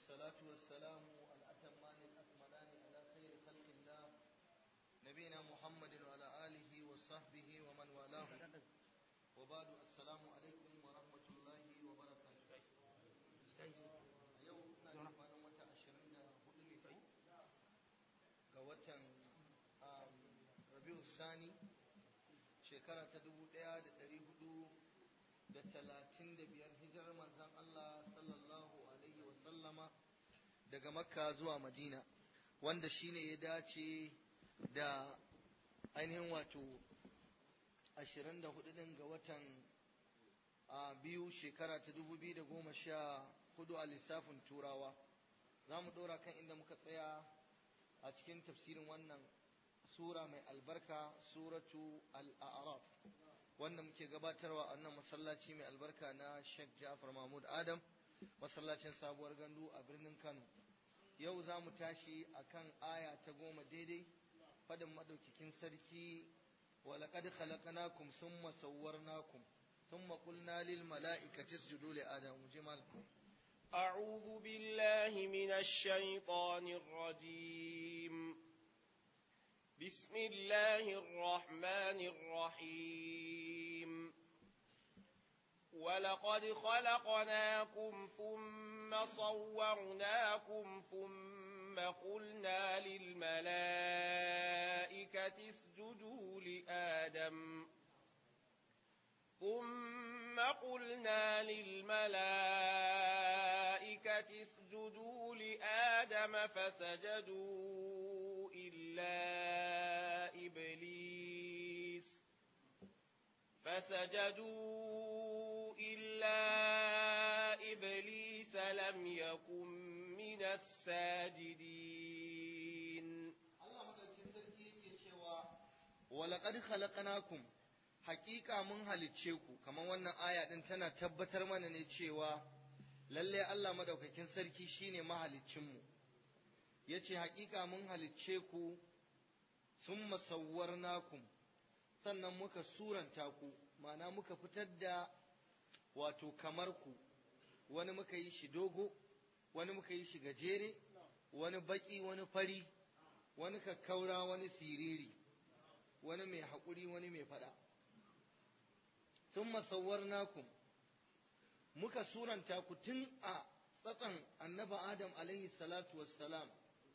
والصلاة والسلام الأتمان الأكملان على خير خلق الله نبينا محمد وعلى آله وصحبه ومن والاه وبعد السلام عليكم ورحمة الله وبركاته yau na kwanan wata ashirin da hudu ne ko ga watan rabiu sani shekara ta dubu daya da dari hudu da talatin da biyar hijirar manzan Allah sallallahu alaihi wasallama daga makka zuwa madina wanda shine ya dace da ainihin wato ashirin da hudu din ga watan a biyu shekara ta dubu biyu da goma sha hudu a lissafin turawa za mu ɗora kan inda muka tsaya a cikin tafsirin wannan sura mai albarka suratu al-a'raf wanda muke gabatarwa a wannan masallaci mai albarka na Sheikh Ja'far Mahmud Adam masallacin sabuwar gandu a birnin Kano yau za mu tashi akan aya ta goma daidai fadin madaukakin sarki ولقد خلقناكم ثم صورناكم ثم قلنا للملائكة اسجدوا لآدم جمال أعوذ بالله من الشيطان الرجيم بسم الله الرحمن الرحيم ولقد خلقناكم ثم صورناكم ثم قلنا للملائكة اسجدوا لآدم ثم قلنا للملائكة اسجدوا لآدم فسجدوا إلا إبليس فسجدوا إلا إبليس لم يكن من الساجدين ولقد خلقناكم hakika mun halicce ku kamar wannan aya din tana tabbatar mana ne cewa lalle Allah madaukakin sarki shine mahaliccin mu yace hakika mun halicce ku summa sawwarnakum sannan muka suranta ku ma'ana muka fitar da wato kamar ku wani muka yi shi dogo wani muka yi shi gajere wani baki wani fari wani kakkaura wani siriri wani mai haƙuri wani mai faɗa sun masauwarnakum muka suranta ku tun a tsatsan annaba Adam alaihi salatu wassalam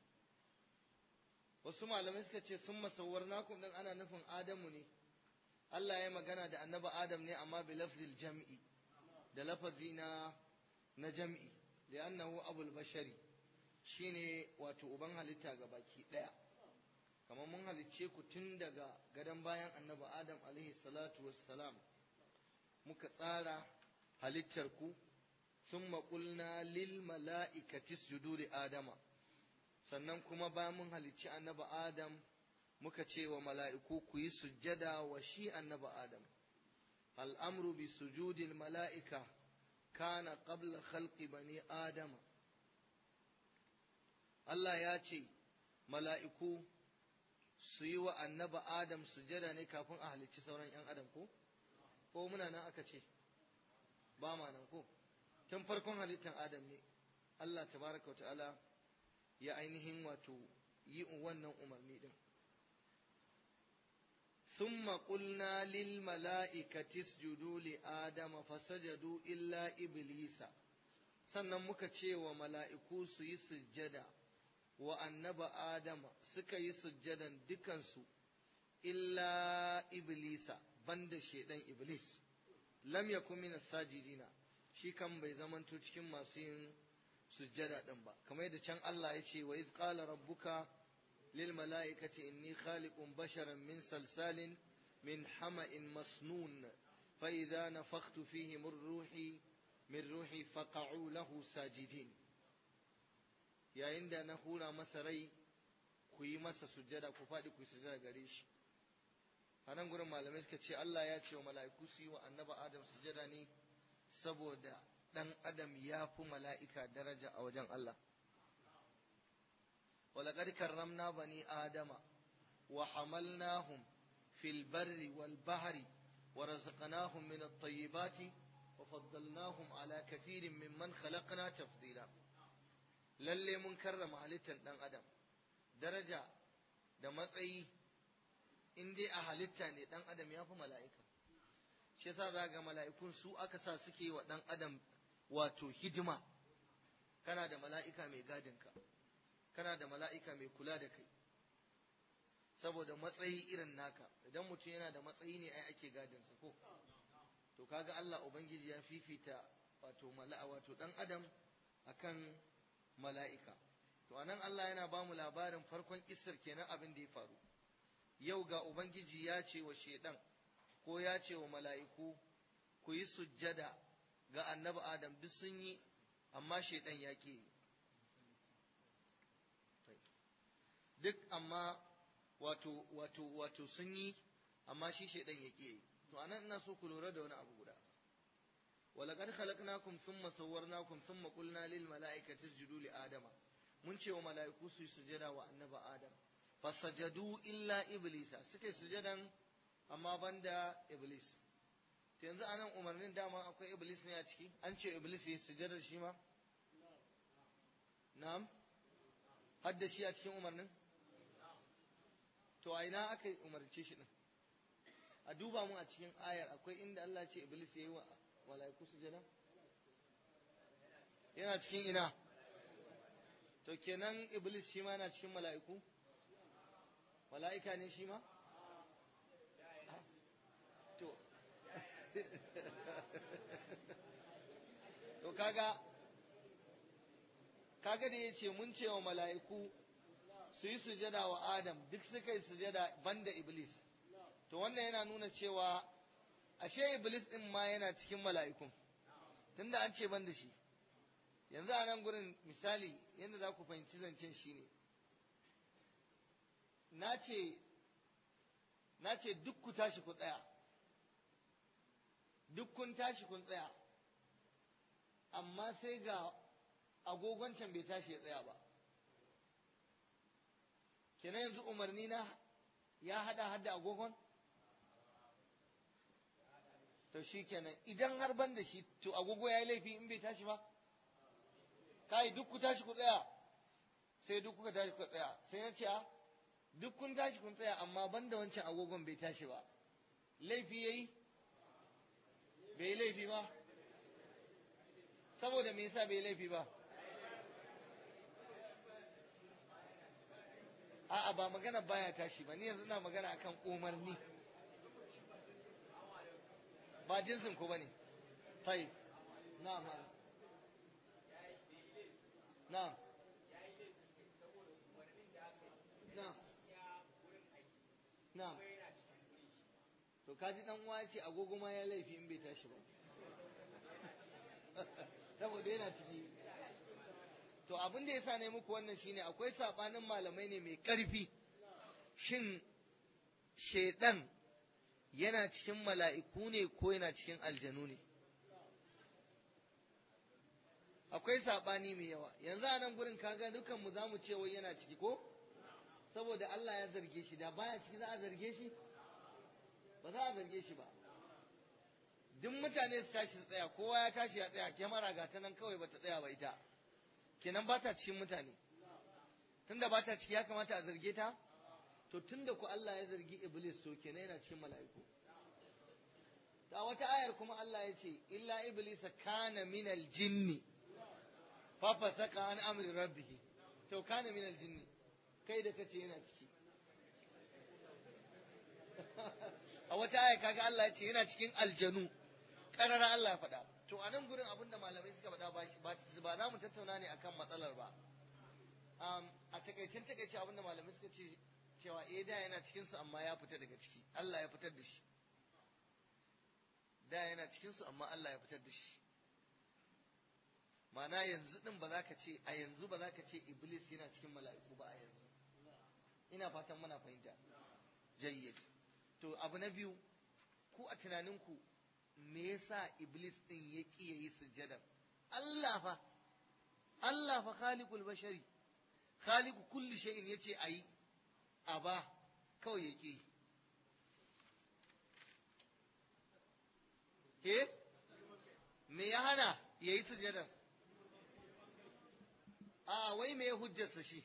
wasu malamai suka ce sun masauwarnakum din ana nufin Adamu ne Allah ya magana da annaba Adam ne amma bi lafzil jam'i da lafazi na na jam'i da annahu abul bashari shine wato uban halitta ga baki daya kamar mun halicce ku tun daga gadon bayan annaba Adam alaihi salatu wassalam muka tsara halittar ku sun maƙulna lil mala'ikati sujudu li adama sannan kuma bayan mun halicci annaba adam muka ce wa mala'iku ku yi sujjada wa shi annaba adam al'amru bi sujudil mala'ika kana qabla khalqi bani adama Allah ya ce mala'iku su yi wa annaba adam sujjada ne kafin a halicci sauran ‘yan adam ko? ko muna nan aka ce ba ma nan ko tun farkon halittar adam ne Allah tabaraka ta'ala ya ainihin wato yi wannan umarni din ثم قلنا للملائكة اسجدوا لآدم فسجدوا إلا إبليس sannan muka ce wa mala'iku su yi sujjada wa annaba Adama suka yi sujjadan dukansu illa Iblisa banda shedan iblis lam yakun min sajidina shi kan bai zamanto cikin masu yin sujjada din ba kamar yadda can Allah ya ce wa iz qala rabbuka lil malaikati inni khaliqun basharan min salsalin min hama'in masnun fa idza nafakhtu fihi min ruhi min ruhi faqa'u lahu sajidin yayin da na hura masa rai ku yi masa sujjada ku faɗi ku yi sujjada gare shi a nan gurin malamai suka ce Allah ya ce wa mala'iku su yi wa annaba Adam sujada ne saboda ɗan Adam ya fi mala'ika daraja a wajen Allah. Walaƙar karramna bani Adama wa hamalnahum fil barri wal bahari wa razaqnahum min at-tayyibati wa faddalnahum ala kathirin mimman khalaqna tafdila lalle mun karrama halittar dan adam daraja da matsayi in dai a halitta ne dan adam ya fi mala'ika shi yasa za ga mala'ikun su aka sa suke wa dan adam wato hidima kana da mala'ika mai gadinka kana da mala'ika mai kula da kai saboda matsayi irin naka idan mutum yana da matsayi ne ai ake gadinsa ko to kaga Allah ubangiji ya fifita wato mala'a wato dan adam akan mala'ika to anan Allah yana ba mu labarin farkon kissar kenan abin da ya faru yau ga ubangiji ya ce wa shedan ko ya ce wa mala'iku ku yi sujjada ga annabi adam duk sun yi amma shedan ya ke duk amma wato wato wato sun yi amma shi shedan ya ke to anan ina so ku lura da wani abu guda ولقد خلقناكم ثم صورناكم ثم قلنا للملائكة اسجدوا لآدم mun ce wa mala'iku su yi sujada wa annaba Adam fasajadu illa iblisa suka yi sujadan amma banda iblis to yanzu anan umarnin dama akwai iblis ne a ciki an ce iblis yi sujada shi ma na'am hadda shi a cikin umarnin to a ina aka umarce shi din a duba mu a cikin ayar akwai inda Allah ce iblis ya yi wa mala'iku sujada yana cikin ina to kenan iblis shi ma yana cikin mala'iku mala'ika ne shi ma to to kaga kaga da yace mun ce wa mala'iku su yi sujada wa adam duk suka yi sujada banda iblis to wannan yana nuna cewa ashe iblis din ma yana cikin mala'ikun tunda an ce banda shi yanzu a nan gurin misali yadda za ku fahimci zancen shi ne na ce duk ku tashi ku tsaya duk kun tashi kun tsaya amma sai ga agogon can bai tashi ya tsaya ba kenan yanzu umarni na ya hada hada agogon to shi kenan idan har ban da shi to agogo ya yi laifi in bai tashi ba kai duk ku tashi ku tsaya sai duk kuka tashi ku tsaya sai na ce a duk kun tashi kun tsaya amma banda wancan agogon bai tashi ba laifi yayi bai yi laifi ba saboda me yasa bai yi laifi ba a'a ba magana baya tashi ba ni yanzu ina magana akan umarni ba jinsin ku bane tayi na'am na'am na'am na'am to kaji dan uwa ce agogo ma ya laifi in bai tashi ba saboda yana ciki to abin da yasa ne muku wannan shine akwai sabanin malamai ne mai karfi shin shedan yana cikin mala'iku ne ko yana cikin aljanu ne akwai sabani mai yawa yanzu a nan gurin kaga dukanmu za mu ce wai yana ciki ko saboda Allah ya zarge shi da baya ciki za a zarge shi ba za a zarge shi ba duk mutane su tashi su tsaya kowa ya tashi ya tsaya kyamara ga ta nan kawai bata tsaya ba ita kenan ba ta cikin mutane tunda ba ta ciki ya kamata a zarge ta to tunda ku Allah ya zargi iblis to kenan yana cikin mala'iku ta wata ayar kuma Allah ya ce illa iblisa kana minal jinni fa fasaka an amri rabbih to kana minal jinni kai da kace yana ciki a wata aya kaga Allah ya ce yana cikin aljanu karara Allah ya faɗa to a nan gurin abinda malamai suka faɗa ba ba za mu tattauna ne akan matsalar ba a takaicen takaice abinda malamai suka ce cewa eh da yana cikin su amma ya fita daga ciki Allah ya fitar da shi da yana cikin su amma Allah ya fitar da shi Ma'ana yanzu din ba za ka ce a yanzu ba za ka ce iblis yana cikin mala'iku ba a yanzu ina fatan muna fahimta jayyid to abu na biyu ku a tunaninku me yasa iblis din ya ki yayi sujjada Allah fa Allah fa khaliqul bashari khaliqu kulli shay'in yace ayi aba kawai ya ki eh me ya hana yayi sujjada a wai me hujjarsa shi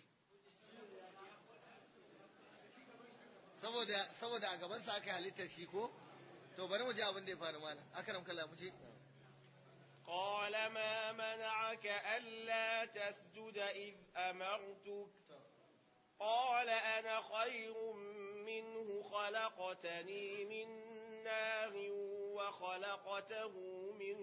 saboda saboda a gabansa aka halittar shi ko to bari mu ji abin da ya faru mana akram kallah mu je قال ما منعك ألا تسجد إذ أمرتك قال أنا خير منه خلقتني من نار وخلقته من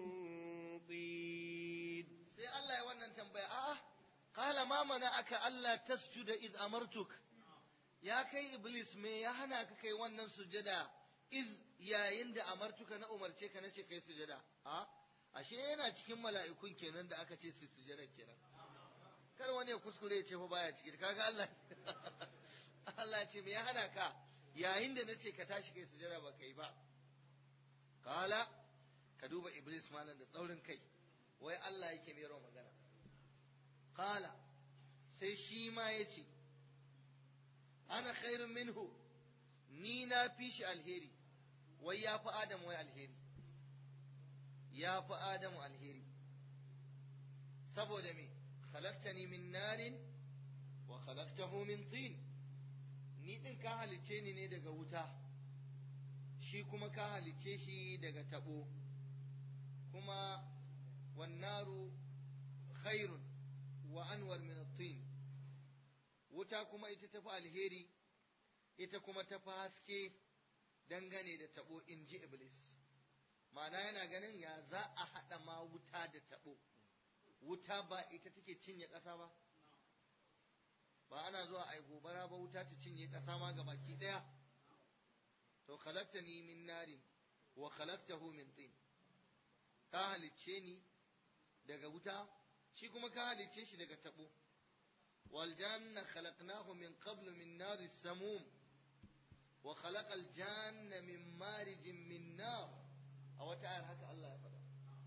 طين sai Allah ya wannan tambaya a'a qala ma mana'aka alla tasjuda id amartuk ya kai iblis me ya hana ka kai wannan sujada iz yayin da amartuka na umarce ka nace kai sujada a ashe yana cikin mala'ikun kenan da aka ce su sujada kenan kar wani ya kuskure ya ce fa baya ciki kaga Allah Allah ya ce me ya hana ka yayin da nace ka tashi kai sujada ba kai ba qala ka duba iblis malam da tsaurin kai wai Allah yake mai rawa magana qala sai shi ma yace ana khairun minhu ni na fi shi alheri wai ya fi Adamu wai alheri ya fi Adamu alheri saboda me khalaqtani min narin wa khalaqtahu min tin ni din ka halicce ni ne daga wuta shi kuma ka halicce shi daga tabo kuma wannaru khairun wa anwar min at-tin wuta kuma ita tafi alheri ita kuma tafi haske dangane da tabo in ji iblis ma'ana yana ganin ya za a haɗa ma wuta da tabo wuta ba ita take cinye ƙasa ba ba ana zuwa a gobara ba wuta ta cinye ƙasa ma ga baki ɗaya to khalaqtani min narin wa khalaqtahu min tin ka halicce ni daga wuta shi kuma ka halicce shi daga tabo wal janna khalaqnahu min qablu min nari samum wa khalaqa al janna min marijin min nar a wata ayar haka Allah ya faɗa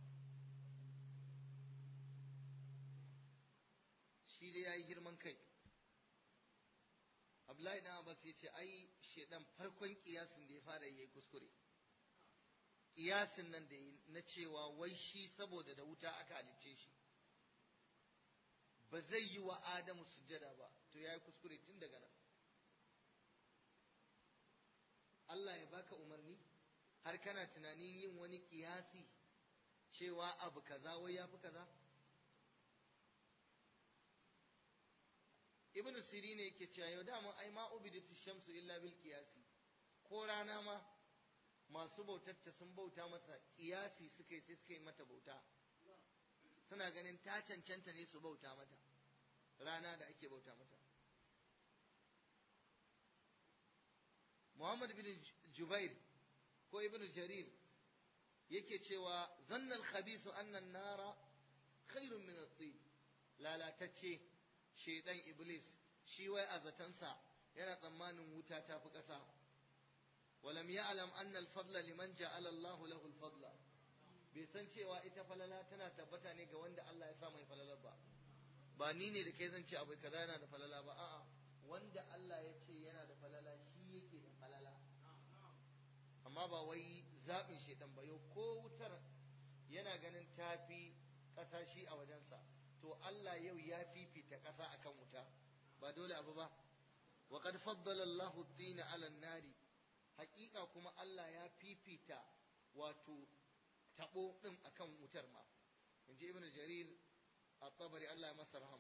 shi dai yayi girman kai Abdullahi dan Abbas ya ce ai shedan farkon kiyasin da ya fara yayi kuskure kiyasin nan da na cewa wai shi saboda da wuta aka halicce shi ba zai yi wa Adamu sujjada ba to yayi kuskure tun daga nan Allah ya baka umarni har kana tunanin yin wani kiyasi cewa abu kaza wai yafi kaza ibnu sirine yake cewa yau da mun ai ma ubidatu shamsu illa bil qiyasi ko rana ma masu bautarta sun bauta masa kiyasi suka yi sai suka yi mata bauta suna ganin ta cancanta ne su bauta mata rana da ake bauta mata Muhammad bin Jubair ko Ibn Jarir yake cewa zannal khabisu annan nara khairun min at-tin lalatacce shedan iblis shi wai a zatansa yana tsammanin wuta ta fi ƙasa ولم يعلم أن الفضل لمن جعل الله له الفضل bai san cewa ita falala tana tabbata ne ga wanda Allah ya sa mai falalar ba ba ni ne da kai zan ce abu kaza yana da falala ba a'a wanda Allah ya ce yana da falala shi yake da falala amma ba wai zaɓin shaidan ba yau ko wutar yana ganin tafi ƙasa shi a wajensa to Allah yau ya fifita ƙasa akan wuta ba dole abu ba wa qad faddala Allahu at-tina 'ala an-nari haƙiƙa kuma Allah ya fifita wato tabo din akan wutar ma inji ibnu jarir at-tabari Allah ya masa rahama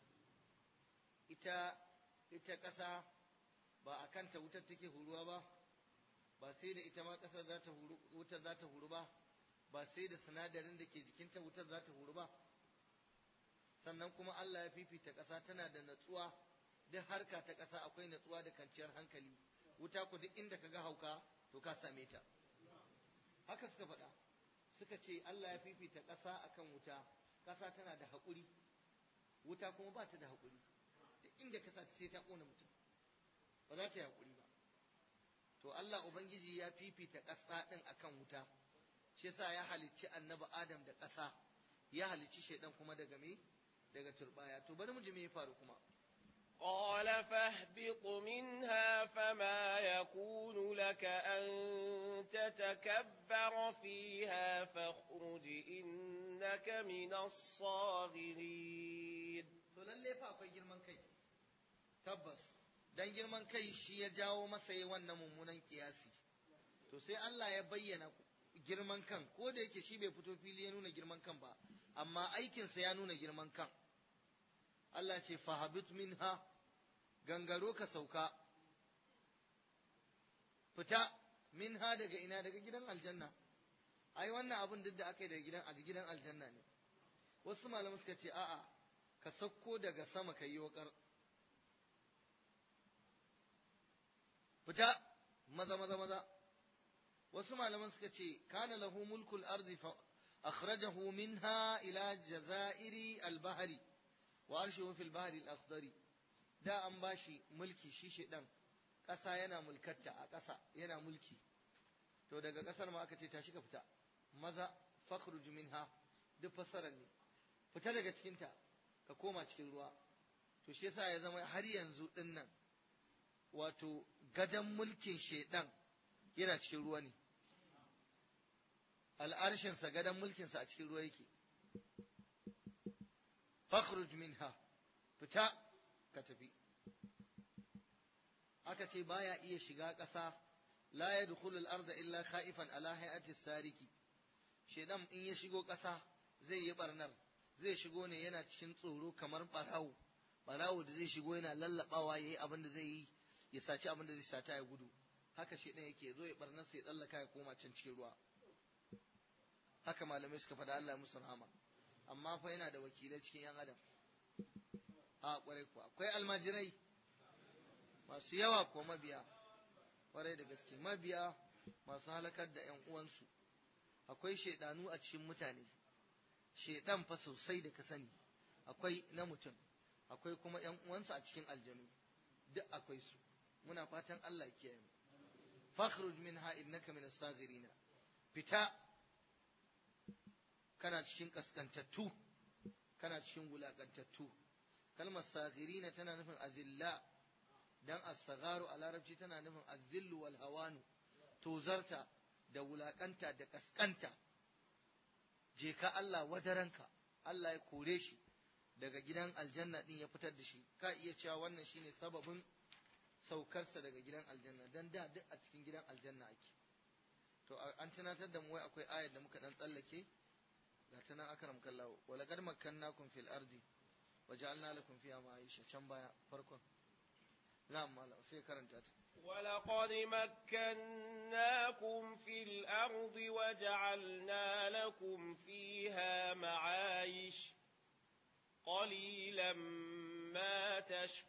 ita ita ƙasa ba akan ta wutar take huruwa ba ba sai da ita ma ƙasar za ta huru wutar za ta huru ba ba sai da sinadarin da ke jikinta wutar za ta huru ba sannan kuma Allah ya fifita ƙasa tana da natsuwa duk harka ta ƙasa akwai natsuwa da kanciyar hankali wuta ku duk inda ka ga hauka to ka same ta haka suka faɗa suka ce Allah ya fifita ƙasa akan wuta ƙasa tana da haƙuri wuta kuma ba ta da haƙuri duk inda ka sa sai ta ƙona mutum ba za ta yi haƙuri ba to Allah ubangiji ya fifita ƙasa ɗin akan wuta shi yasa ya halicci annabi Adam da ƙasa ya halicci shaidan kuma daga me daga turbaya to bari mu ji me ya faru kuma قال فاهبط منها فما يكون لك أن تتكبر فيها فاخرج إنك من الصاغرين to lalle lalle fa akwai girman kai tabbas dan girman kai shi ya jawo masa yi wannan mummunan kiyasi to sai Allah ya bayyana girman kan ko da yake shi bai fito fili ya nuna girman kan ba amma aikinsa ya nuna girman kan Allah ce fahabit minha gangaro ka sauka fita minha daga ina daga gidan aljanna ai wannan abin duk da aka yi daga gidan a gidan aljanna ne wasu malamai suka ce a'a ka sauko daga sama ka yi wakar fita maza maza maza wasu malaman suka ce kana lahu mulkul ardi fa akhrajahu minha ila jazairi al-bahri wa arshuhu fil bahri al-akhdari da an bashi mulki shi shedan ƙasa yana mulkatta a ƙasa yana mulki to daga ƙasar ma aka ce tashi ka fita maza fakhruj minha duk fasarar ne fita daga cikinta ka koma cikin ruwa to shi yasa ya zama har yanzu dinnan wato gadan mulkin shedan yana cikin ruwa ne al'arshinsa gadan mulkinsa a cikin ruwa yake fakhruj minha fita ka tafi aka ce baya iya shiga ƙasa la yadkhulu al-arda illa khaifan ala hay'ati sariki shedan in ya shigo ƙasa zai yi barnar zai shigo ne yana cikin tsoro kamar barawo barawo da zai shigo yana lallabawa yayi abin da zai yi ya saci abin da zai sata ya gudu haka shedan yake zo ya barnar sai ya tsallaka ya koma can cikin ruwa haka malamai suka faɗa Allah musu rahama amma fa yana da wakilai cikin yan adam a kwarai kuwa akwai almajirai masu yawa ko mabiya kwarai da gaske mabiya masu halakar da yan uwansu akwai shaidanu a cikin mutane shaidan fa sosai da ka sani akwai na mutum akwai kuma yan uwansa a cikin aljanu duk akwai su muna fatan Allah ya kiyaye mu fakhruj minha innaka min as-saghirin fita kana cikin kaskantattu kana cikin wulakantattu kalmar sagirina tana nufin azilla dan as-sagharu a larabci tana nufin azillu wal hawanu tozarta da wulakanta da kaskanta je ka Allah wadaranka Allah ya kore shi daga gidan aljanna din ya fitar da shi ka iya cewa wannan shine sababin saukarsa daga gidan aljanna dan da duk a cikin gidan aljanna ake to an tunatar da mu wai akwai ayar da muka dan tsallake ga ta nan akram kallahu wa laqad makkannakum fil ardi wa ja'alna lakum fiha ma'isha can baya farkon na'am malam sai karanta ta ولقد مكناكم في الأرض وجعلنا لكم فيها معايش قليلا ما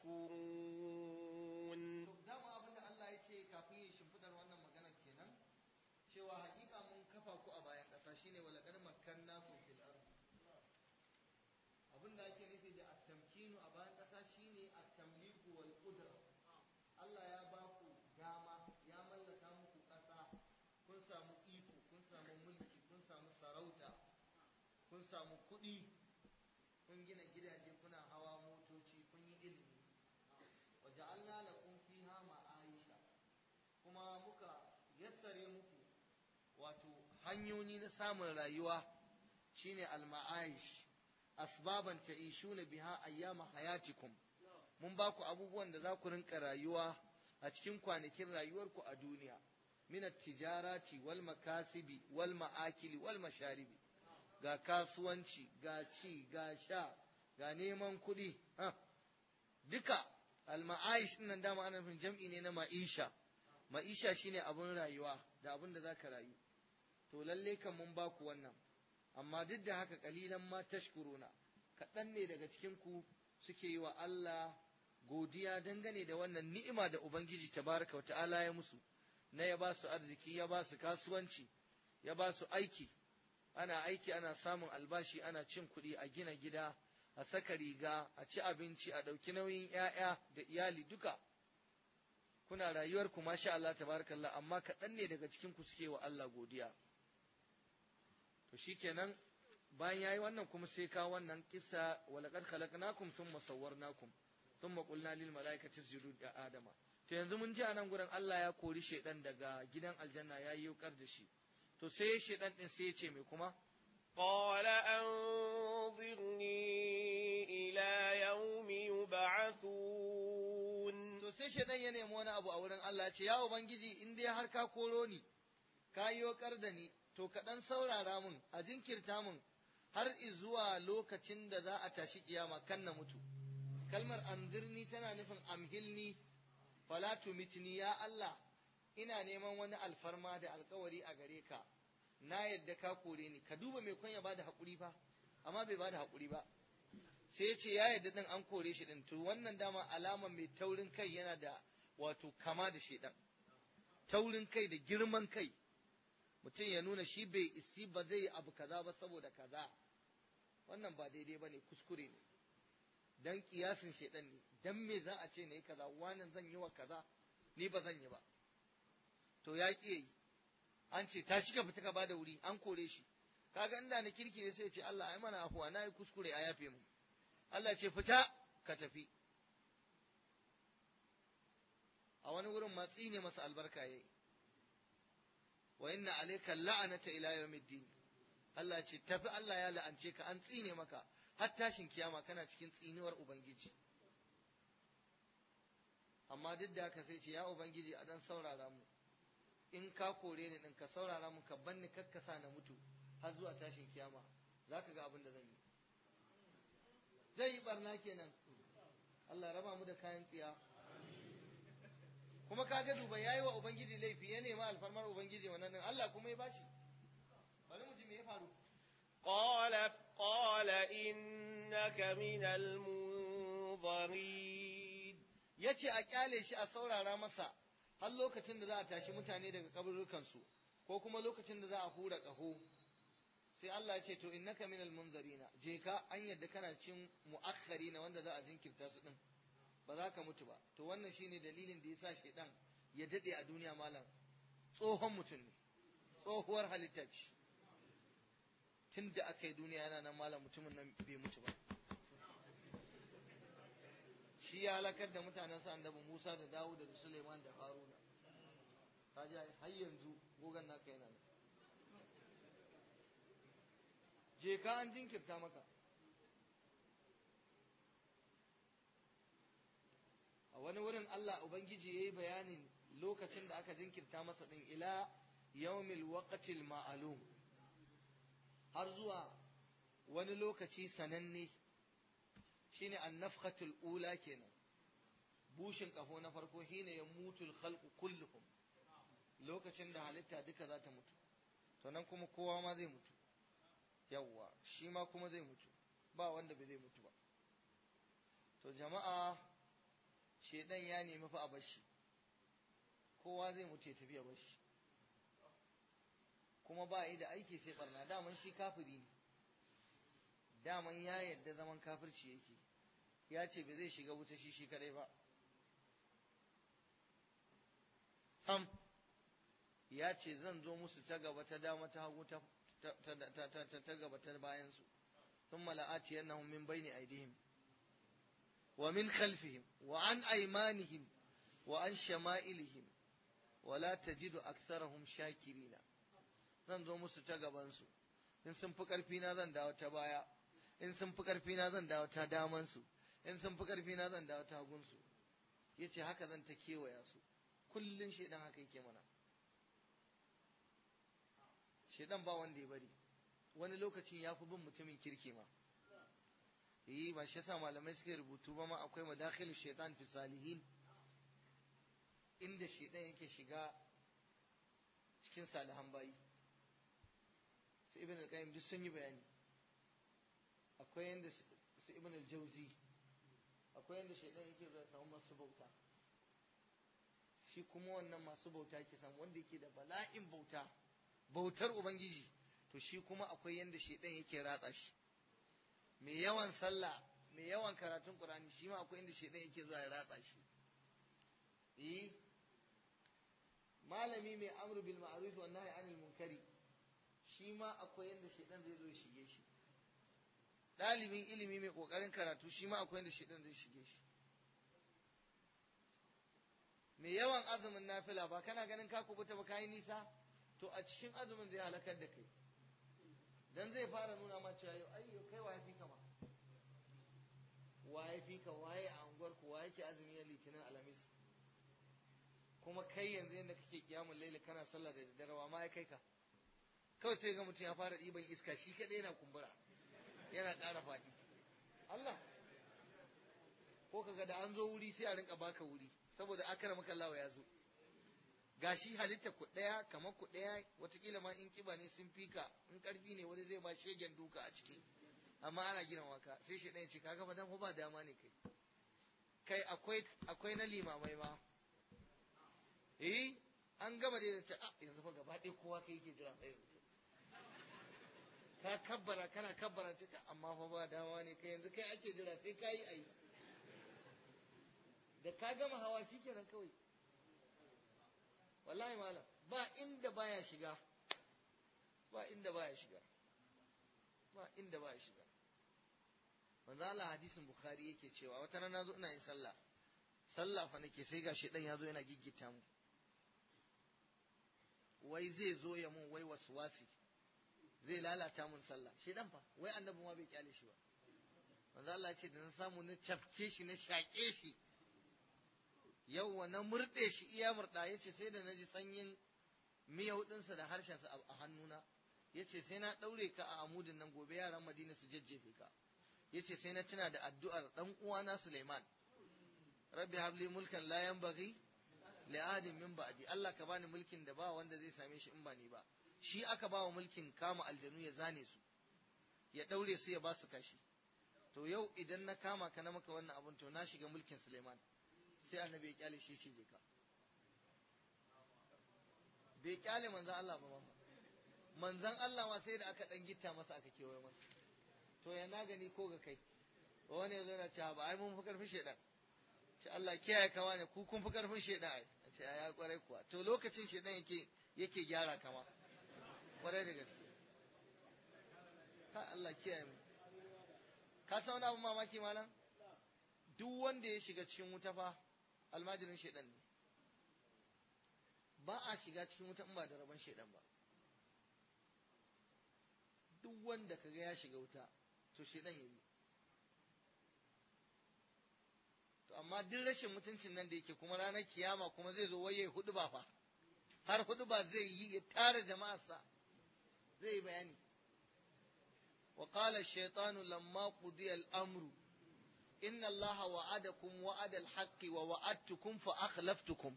تشكرون dama abin da Allah ya ce kafin ya shimfidar wannan maganar kenan cewa hakika mun kafa ku a bayan ƙasa shine walaqad makkannakum fil ard abin da ake nufi da at-tamkinu a bayan ƙasa shine at-tamliku wal qudra Allah ya ba ku dama ya mallaka muku ƙasa kun samu iko kun samu mulki kun samu sarauta kun samu kuɗi kun gina gidaje kuna hawa motoci kun yi ilimi waja'alna lakum fiha ma'aisha kuma muka yassare muku wato hanyoyi na samun rayuwa shine al-ma'aish asbaban ta'ishuna biha ayyama hayatikum mun ba ku abubuwan da za ku rinka rayuwa a cikin kwanakin rayuwarku a duniya min tijarati wal makasibi wal ma'akili wal masharibi ga kasuwanci ga ci ga sha ga neman kuɗi duka al-ma'aish din nan dama ana nufin jam'i ne na ma'isha ma'isha shine abun rayuwa da abun da zaka rayu to lalle kan mun ba ku wannan amma duk da haka kalilan ma tashkuruna kaɗan ne daga cikin ku suke yi wa Allah godiya dangane da wannan ni'ima da Ubangiji tabaraka wa ta'ala ya musu na ya ba su arziki ya ba su kasuwanci ya ba su aiki ana aiki ana samun albashi ana cin kuɗi a gina gida a saka riga a ci abinci a ɗauki nauyin 'ya'ya da iyali duka kuna rayuwar ku masha Allah tabarakallah amma kaɗan ne daga cikin ku suke wa Allah godiya to shikenan bayan yayi wannan kuma sai ka wannan kissa walaqad khalaqnakum thumma sawwarnakum thumma qulna lil malaikati isjudu li adama to yanzu mun ji anan gurin Allah ya kori shedan daga gidan aljanna ya yi yukar da shi to sai shedan din sai ya ce mai kuma قال أنظرني إلى يوم shaidan ya nemi wani abu a wurin Allah ya ce ya ubangiji in dai har ka koro ni ka yi da ni to ka dan saurara mun a jinkirta mun har zuwa lokacin da za a tashi kiyama kan na mutu kalmar anzirni tana nufin amhilni fala tumitni ya Allah ina neman wani alfarma da alkawari a gare ka na yadda ka kore ni ka duba mai kwanya bada hakuri fa amma bai bada hakuri ba sai ya ce ya yadda din an kore shi din to wannan dama alama mai taurin kai yana da wato kama da shedan taurin kai da girman kai mutum ya nuna shi bai isi ba zai abu kaza ba saboda kaza wannan ba daidai ba ne kuskure ne dan kiyasin shedan ne dan me za a ce ne kaza wannan zan yi wa kaza ni ba zan yi ba to ya ƙi yi an ce ta shiga fita ka bada wuri an kore shi kaga inda na kirki ne sai ya ce Allah ai mana afuwa na yi kuskure a yafe mu Allah ce fita ka tafi a wani wurin matsi ne masa albarka yayi wa inna alayka la'anata ila yawmiddin Allah ce tafi Allah ya la'ance ka an tsine maka har tashin kiyama kana cikin tsiniwar ubangiji amma duk da haka sai ce ya ubangiji a dan saurara mu in ka kore ni din ka saurara mu ka banni kakkasa na mutu har zuwa tashin kiyama zaka ga abin da zan yi zai yi barna kenan Allah raba mu da kayan tsiya kuma kaga duba yayi wa ubangiji laifi ya nema alfarmar ubangiji wannan din Allah kuma ya bashi bari mu ji me ya faru قال قال إنك من المنظرين yace a kyale shi a saurara masa har lokacin da za a tashi mutane daga kaburukansu ko kuma lokacin da za a hura ƙaho sai Allah ya ce to innaka minal munzarina je ka an yadda kana cin mu'akhkhari na wanda za a jinkirta su din ba za ka mutu ba to wannan shine dalilin da yasa shedan ya dade a duniya malam tsohon mutum ne tsohuwar halitta ce tun da aka yi duniya yana nan malam mutumin nan bai mutu ba shi ya halakar da mutanen sa annabi Musa da Dawud da Suleiman da Haruna kaji har yanzu gogan naka yana nan je ka an jinkirta maka a wani wurin Allah Ubangiji ya yi bayanin lokacin da aka jinkirta masa ɗin ila yawmil waqtil ma'alum har zuwa wani lokaci sananne shine annafkhatul ula kenan bushin kafo na farko shine ya mutul khalqu kulluhum lokacin da halitta duka za ta mutu to nan kuma kowa ma zai mutu yawwa shi ma kuma zai mutu ba wanda bai zai mutu ba to jama'a shedan ya nemi fa a bashi kowa zai mutu ya tafi a bashi kuma ba yi da aiki sai barna daman shi kafiri ne daman ya yadda zaman kafirci yake ya ce bai zai shiga wuta shi shi kadai ba sam ya ce zan zo musu ta gaba ta dama ta hagu ta ta gaba ta bayansu ثم لآتينهم من بين أيديهم ومن خلفهم وعن أيمانهم وعن شمائلهم ولا تجد أكثرهم شاكرين zan zo musu ta gabansu in sun fi ƙarfina zan dawo ta baya in sun fi ƙarfina zan dawo ta damansu in sun fi ƙarfina zan dawo ta hagunsu ya ce haka zan ta kewaya su kullum shaidan haka yake mana shaidan ba wanda ya bari wani lokacin ya fi bin mutumin kirki ma yi ba shi yasa malamai suka rubutu ba ma akwai madakhilu shaitan fi salihin inda shaidan yake shiga cikin salihan bayi su ibn al-qayyim duk sun yi bayani akwai yanda su ibn al-jawzi akwai yanda shaidan yake zuwa samu masu bauta shi kuma wannan masu bauta yake samu wanda yake da bala'in bauta bautar ubangiji to shi kuma akwai yanda shaidan yake ratsa shi mai yawan sallah mai yawan karatun qur'ani shi ma akwai inda shaidan yake zuwa ya ratsa shi eh malami mai amru bil ma'ruf wa nahy anil munkari shi ma akwai yanda shaidan zai zo ya shige shi dalibin ilimi mai kokarin karatu shi ma akwai yanda shaidan zai shige shi mai yawan azumin nafila ba kana ganin ka kubuta ba kai nisa to a cikin azumin zai halakar da kai dan zai fara nuna ma cewa yau ayyo kai waye fi kama waye fi ka waye a unguwar ku waye ke azumi ya litinin alamis kuma kai yanzu yadda kake kiyamun laili kana sallah da daddare wa ma ya kai ka kawai sai ga mutum ya fara ɗiban iska shi kaɗai yana kumbura yana ƙara faɗi Allah ko kaga da an zo wuri sai a rinka baka wuri saboda akara maka lawa ya zo gashi halitta ku ɗaya kamar ku ɗaya watakila ma in kiba ne sun fika in ƙarfi ne wani zai ba shegen duka a ciki amma ana gina waka sai shi ɗaya ce kaga fa dan ba dama ne kai kai akwai akwai na limamai ma eh an gama da ce a yanzu fa gaba ɗaya kowa kai yake jira ɗaya ka kabbara kana kabbara ce amma fa ba dama ne kai yanzu kai ake jira sai ka yi ayi da ka gama hawa shikenan kawai wallahi malam ba inda baya shiga ba inda baya shiga ba inda baya shiga manzo Allah hadisin bukhari yake cewa wata rana zo ina yin sallah sallah fa nake sai gashi dan yazo yana giggita mu wai zai zo ya mun wai waswasi zai lalata mun sallah shedan fa wai annabi ma bai kyale shi ba manzo Allah ya ce da na samu na cafke shi na shaƙe shi yau na murɗe shi iya murɗa yace sai da na ji sanyin miyau ɗinsa da harshensa a hannuna yace sai na ɗaure ka a amudin nan gobe yaran Madina su jajjefe ka yace sai na tuna da addu'ar dan uwana Suleiman rabbi habli mulkan la yanbaghi li ahadin min ba'di Allah ka bani mulkin da ba wanda zai same shi in ba ni ba shi aka ba wa mulkin kama aljanu ya zane su ya daure su ya ba su kashi to yau idan na kama ka na maka wannan abun to na shiga mulkin Suleiman sai annabi ya kyale shi ce ka bai kyale manzon Allah ba ma manzon Allah ma sai da aka dan gitta masa aka kewaye masa to ya na gani ko ga kai wani ya zo na cewa ba ai mun fi karfin shedan ce Allah kiyaye kawa ne ku kun fi karfin shedan ai ce ya kwarai kuwa to lokacin shedan yake yake gyara kama kwarai da gaske ka Allah kiyaye mu ka san wani abun mamaki malam duk wanda ya shiga cikin wuta fa almajirin shedan ne ba a shiga cikin wuta in ba da rabon shedan ba duk wanda kaga ya shiga wuta to shedan ya bi to amma duk rashin mutuncin nan da yake kuma ranar kiyama kuma zai zo waye hudu ba fa har hudu ba zai yi ya tara jama'arsa zai yi bayani wa qala ash-shaytanu lamma qudiya al-amru inna allaha wa'adakum wa'ada al-haqqi wa wa'adtukum fa akhlaftukum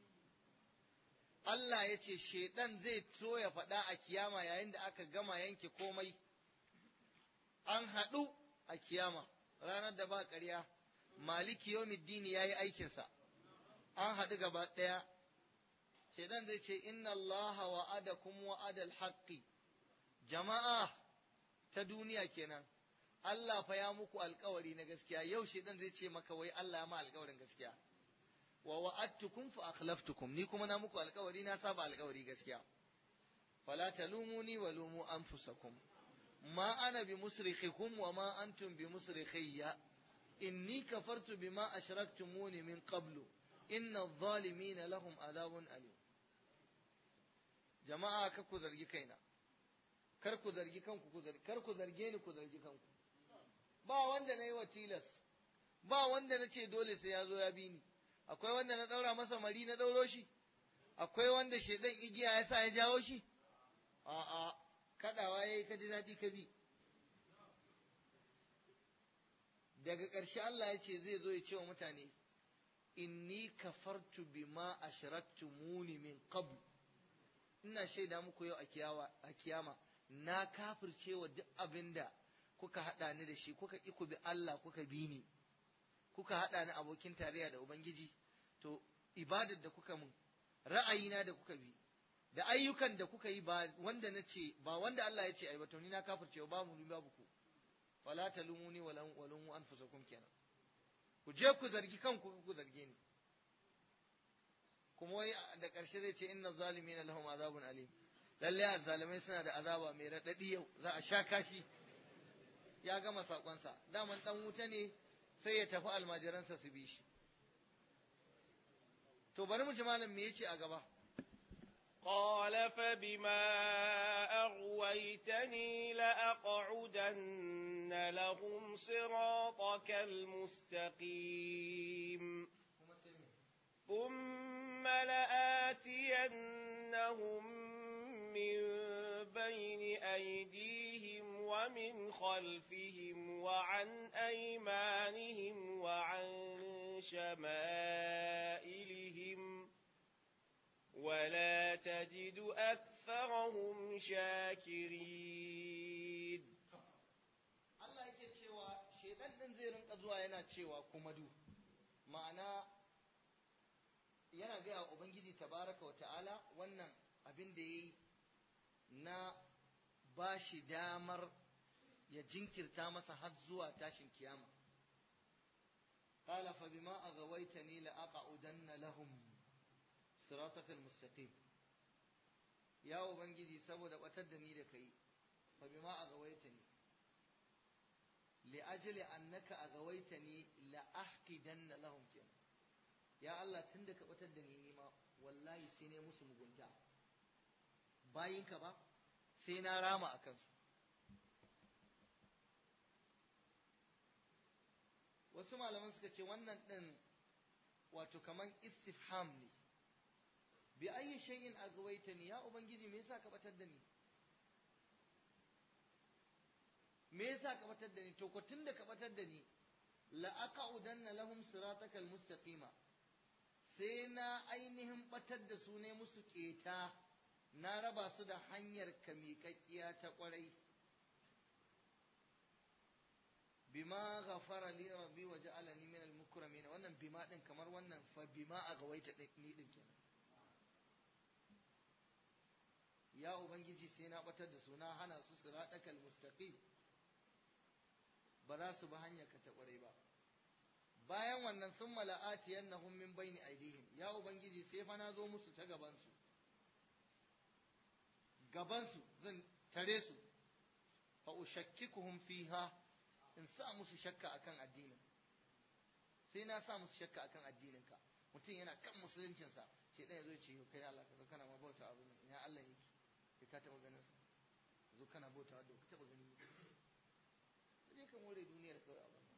Allah ya ce shaidan zai so ya faɗa a kiyama yayin da aka gama yanke komai an haɗu a kiyama ranar da ba ƙarya maliki yawmiddini ya yi aikinsa an haɗu gaba ɗaya shaidan zai ce inna Allah wa'adakum wa'adal haqqi jama'a ta duniya kenan Allah fa ya muku alkawari na gaskiya yau shaidan zai ce maka wai Allah ya ma alkawarin gaskiya wa wa'adtukum fa akhlaftukum ni kuma na muku alkawari na saba alkawari gaskiya fala talumuni wa lumu anfusakum ma ana bi musrikhikum wa ma antum bi musrikhiyya inni kafartu bima ashraktumuni min qablu inna adh-dhalimina lahum adhabun alim jama'a kar ku zargi kaina kar ku zargi kanku ku zargi kar ku zarge ni ku zargi kanku ba wanda nayi wa tilas ba wanda nace dole sai ya zo ya bi ni akwai wanda na ɗaura masa mari na ɗauro shi akwai wanda shaidan igiya ya sa ya jawo shi a'a kaɗawa ya yi ka ji daɗi ka bi daga ƙarshe Allah ya ce zai zo ya ce wa mutane inni kafartu bima ashraktumuni min qabl ina shaida muku yau a kiyama na kafirce wa duk abinda kuka haɗa ni da shi kuka ƙi ku bi Allah kuka bi ni kuka haɗa ni abokin tarayya da Ubangiji, to ibadar da kuka mun, ra'ayina da kuka bi, da ayyukan da kuka yi ba wanda na ce, ba wanda Allah ya ce ai ba to ni na kafirce ba mu babu ku. Fala talumuni wa lumu anfusakum kenan. Ku je ku zargi kanku ku zarge ni. Kuma wai da ƙarshe zai ce inna zalimina lahum azabun alim. Lalle azzalimai suna da azaba mai raɗaɗi yau, za a sha kashi. Ya gama saƙonsa, daman ɗan wuta ne sai ya tafi almajiransa su bi shi to bari mu ji malam me yace a gaba قال فبما أغويتني لأقعدن لهم صراطك المستقيم ثم لآتينهم من بين أيديهم ومن خلفهم وعن أيمانهم وعن شمائلهم ولا تجد أكثرهم شاكرين Allah yake cewa shedan din zai rinka zuwa yana cewa kuma du ma'ana yana gaya wa Ubangiji tabaraka wa ta'ala wannan abin da ya yi na ba shi damar ya jinkirta masa har zuwa tashin kiyama. قال فبما أغويتني لأقعدن لهم صراطك المستقيم يا ubangiji saboda batar da ni da kai fa bima agawaitani li ajli annaka agawaitani la ahqidanna lahum kenan ya Allah tunda ka batar da ni nima wallahi sai ne musu mugunta bayinka ba sai na rama akan su wasu malaman suka ce wannan din wato kaman istifham ne bi ayi shay'in agwaitani ya ubangiji me yasa ka batar da ni me yasa ka batar da ni to ko tunda ka batar da ni la aqudanna lahum siratakal mustaqima sai na ainihin batar da su ne musu keta na raba su da hanyar ka miƙaƙƙiya ta ƙwarai bima ghafara li rabbi wa ja'alani min al-mukramin wannan bima din kamar wannan fa bima agawaita ni din kenan ya ubangiji sai na batar da su na hana su siratakal mustaqim ba za su bi hanyar ka ta kware ba bayan wannan sun mala'ati yannahum min baini aidihim ya ubangiji sai fa na zo musu ta gaban su gaban su zan tare su fa ushakkikuhum fiha in sa musu shakka akan addinin sai na sa musu shakka akan addinin ka mutum yana kan musuluncinsa sai dan yazo ya ce kai Allah ka kana ma bauta abu ina Allah yake kai ka taɓa ganin sa zo kana bauta da ka taɓa gani ka je ka more duniyar kawai a wannan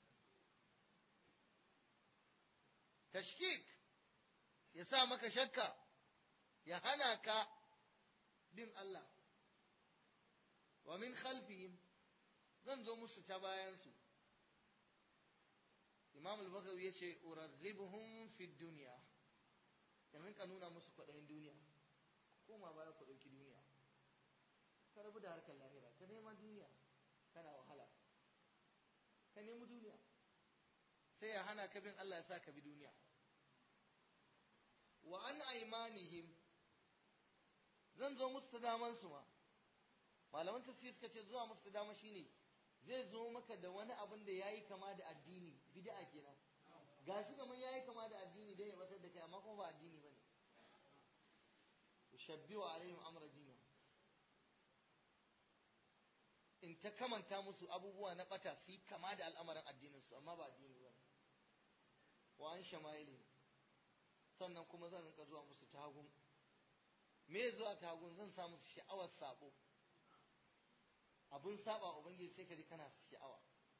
tashkik ya sa maka shakka ya hana ka bin Allah wa min khalfihim zan zo musu ta bayansu imam al-bakawi ya ce uraghibuhum fi dunya in rinka nuna musu kwaɗayin duniya koma baya ku ɗauki duniya ka rabu da harkar lahira ka nema duniya kana wahala ka nemi duniya sai ya hana ka bin Allah ya sa ka bi duniya wa an aimanihim zan zo musu ta daman su ma malaman tafsir suka ce zuwa musu ta dama shine zai zo maka da wani abin da yayi kama da addini bid'a kenan gashi kamar yayi kama da addini dai ya batar da kai amma kuma ba addini bane ushabbihu alaihim amra dinu in ta kamanta musu abubuwa na bata su kama da al'amarin addinin su amma ba addini ba wa an shama'ili sannan kuma zan rinka zuwa musu tagun me zuwa tagun zan sa musu sha'awar sabo abun saba ubangiji sai ka ji kana sha'awa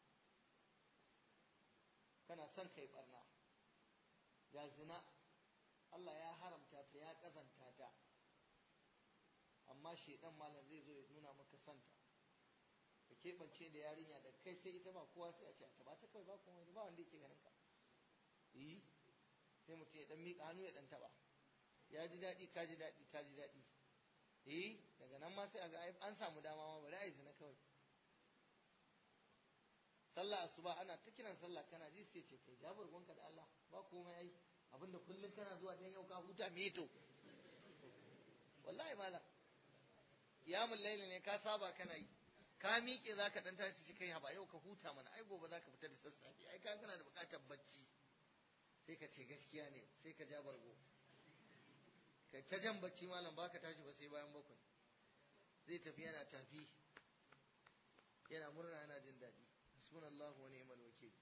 kana son kai barna ya zina Allah ya haramta ta ya kazanta ta amma shedan malam zai zo ya nuna maka santa ka keɓance da yarinya da kai sai ita ba kowa sai a ce ta ba ta kawai ba kuma ba wanda yake ganin ka yi sai mutum ya dan miƙa hannu ya dan taɓa ya ji daɗi ka ji daɗi ta ji daɗi eh daga nan ma sai a ga an samu dama ma bari a yi zina kawai sallah asuba ana ta kiran sallah kana ji sai ce kai jabar gonka da Allah ba komai ai abinda kullum kana zuwa dan yau ka huta me to wallahi malam kiyamul laili ne ka saba kana yi ka miƙe za ka ɗan tashi shi kai haba yau ka huta mana ai gobe za ka fita da sassafe ai ka kana da buƙatar bacci sai ka ce gaskiya ne sai ka ja bargo kai ta jan bacci malam baka tashi ba sai bayan bakwai zai tafi yana tafi yana murna yana jin daɗi hasbunallahu wa ni'mal wakil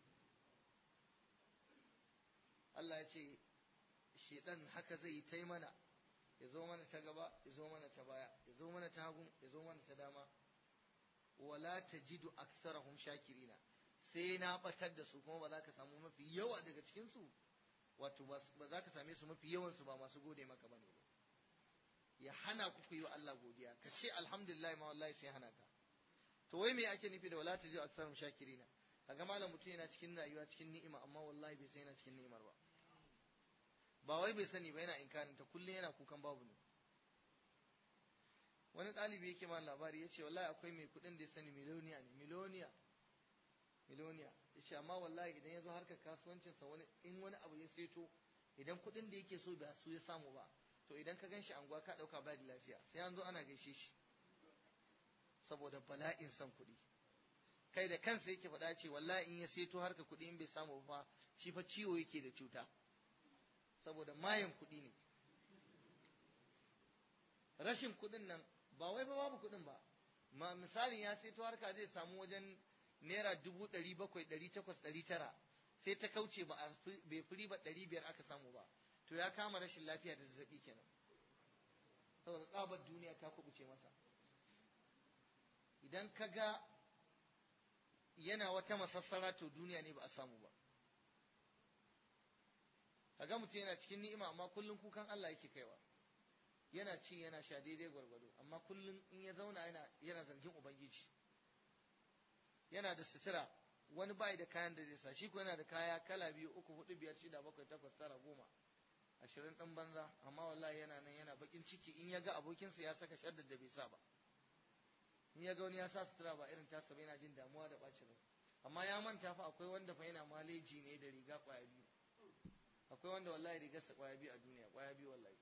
Allah ya ce shedan haka zai yi ta mana ya zo mana ta gaba ya zo mana ta baya ya zo mana ta hagu ya zo mana ta dama wala tajidu aksarahum shakirina sai na batar da su kuma ba za ka samu mafi yawa daga cikin su wato ba za ka same su mafi yawansu ba masu gode maka bane ba ya hana ku ku yi wa Allah godiya ka ce alhamdulillah ma wallahi sai hana ka to wai me ake nufi da wala tajidu aktsarum shakirina kaga malam mutum yana cikin rayuwa cikin ni'ima amma wallahi bai san yana cikin ni'imar ba ba wai bai sani ba yana inkarin ta kullum yana kukan babu ne wani ɗalibi yake ma labari ya ce wallahi akwai mai kuɗin da ya sani miloniya ne miloniya miloniya ya ce amma wallahi idan ya zo harkar kasuwancinsa wani in wani abu ya seto idan kuɗin da yake so ba su ya samu ba to idan ka ganshi anguwa ka ɗauka ba da lafiya sai an zo ana gaishe shi saboda bala'in son kuɗi kai da kansa yake faɗa ce wallahi in ya seto harkar kuɗi in bai samu ba shi fa ciwo yake da cuta saboda mayan kuɗi ne rashin kuɗin nan ba wai ba babu kuɗin ba ma misalin ya sai harka zai samu wajen naira dubu ɗari bakwai ɗari takwas ɗari tara sai ta kauce ba a bai firi ba ɗari biyar aka samu ba to ya kama rashin lafiya da zazzaɓi kenan saboda tsabar duniya ta kubuce masa idan ka ga yana wata masassara to duniya ne ba a samu ba kaga mutum yana cikin ni'ima amma kullum kukan Allah yake kaiwa yana ci yana sha daidai gwargwado amma kullum in ya zauna yana yana zargin ubangiji yana da sutura wani bai da kayan da zai sa shi ko yana da kaya kala biyu uku hudu biyar shida bakwai takwas tara goma ashirin ɗan banza amma wallahi yana nan yana bakin ciki in ya ga abokinsa ya saka shaddar da bai sa ba in ya ga wani ya sa sutura ba irin tasa ba yana jin damuwa da bacin rai amma ya manta fa akwai wanda fa yana maleji ne da riga kwaya biyu akwai wanda wallahi rigarsa kwaya biyu a duniya kwaya biyu wallahi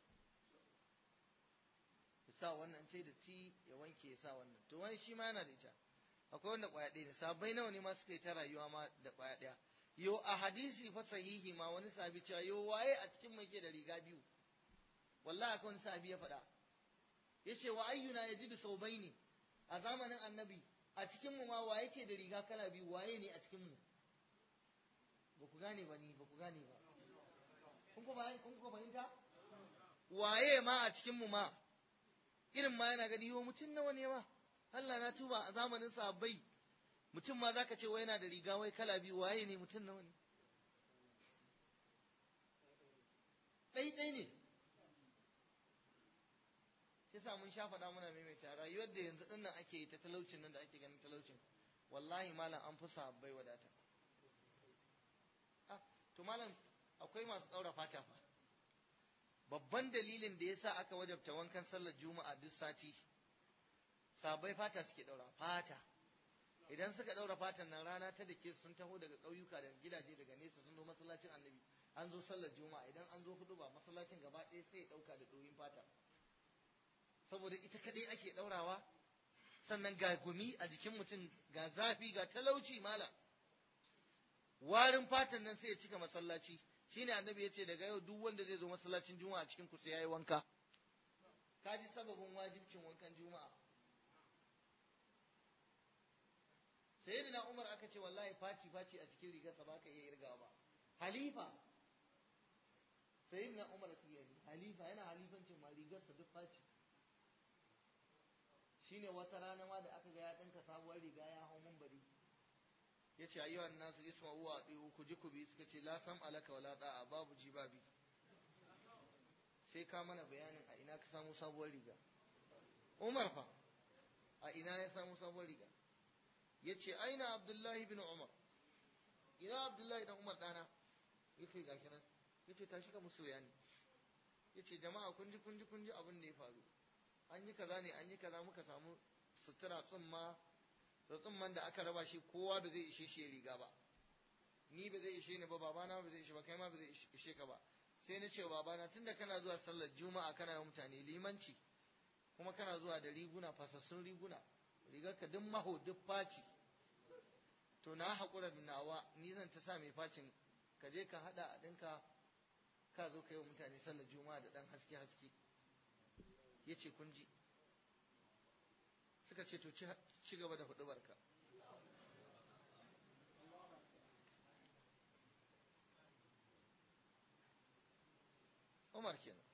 ya sa wannan ce da ti ya wanke ya sa wannan to wani shi ma yana da ita akwai wanda kwaya ɗaya ne sabai nawa ne ma suka yi ta rayuwa ma da kwaya ɗaya yo a hadisi fa sahihi ma wani sabi cewa yo waye a cikin mai ke da riga biyu wallahi akwai wani sabi ya faɗa yace wa ayyuna yajidu saubaini a zamanin annabi a cikin mu ma waye ke da riga kala biyu waye ne a cikin mu ba ku gane ba ni ba ku gane ba kun ko bayan kun ko fahimta waye ma a cikin mu ma irin ma yana gani yo mutum nawa ne ma Allah na tuba a zamanin sahabbai mutum ma zaka ce wai yana da riga wai kala biyu waye ne mutum nawa ne ɗai ɗai ne shi sa mun sha faɗa muna maimaita rayuwar da yanzu ɗin nan ake yi ta talaucin nan da ake ganin talaucin wallahi malam an fi sahabbai wadata ah to malam akwai masu ɗaura fata fa babban dalilin da yasa aka wajabta wankan sallar juma'a duk sati sabai fata suke ɗaura fata idan suka ɗaura fatan nan rana ta dake sun taho daga ƙauyuka daga gidaje daga nesa sun zo masallacin annabi an zo sallar juma'a idan an zo hudu ba masallacin gaba ɗaya sai ya ɗauka da ɗoyin fata saboda ita kaɗai ake ɗaurawa sannan ga gumi a jikin mutum ga zafi ga talauci malam warin fatan nan sai ya cika masallaci shine annabi ya ce daga yau duk wanda zai zo masallacin juma'a cikin ku sai yayi wanka ka ji sababin wajibcin wankan juma'a sayyidina umar aka ce wallahi faci faci a cikin rigarsa ba ka iya irgawa ba halifa sayyidina umar kiyari halifa yana halifancin ma rigarsa duk faci shine wata rana ma da aka ga ya dinka sabuwar riga ya hau mun bari ya ce ayyuhan nasu isma'u wa ati'u ku ji ku bi suka ce la sam alaka wala da'a babu ji babi sai ka mana bayanin a ina ka samu sabuwar riga Umar fa a ina ya samu sabuwar riga ya ce aina Abdullahi bin Umar ina Abdullahi dan Umar dana ya ce gashi nan ya ce tashi ka musu bayani ya ce jama'a kun ji kun ji kun ji abin da ya faru an yi kaza ne an yi kaza muka samu sutura tsumma to tsumman da aka raba shi kowa ba zai ishe shi ya riga ba ni ba zai ishe ni ba babana ba zai ishe ba kai ma ba zai ishe ka ba sai na ce babana tunda kana zuwa sallar juma'a kana yi mutane limanci kuma kana zuwa da riguna fasassun riguna rigar ka duk maho duk faci to na haƙura da nawa ni zan ta sa mai facin ka je ka haɗa a ɗinka ka zo ka yi wa mutane sallar juma'a da ɗan haske haske ya ce kun ji suka ce to ci gaba da hudu barka Umar kenan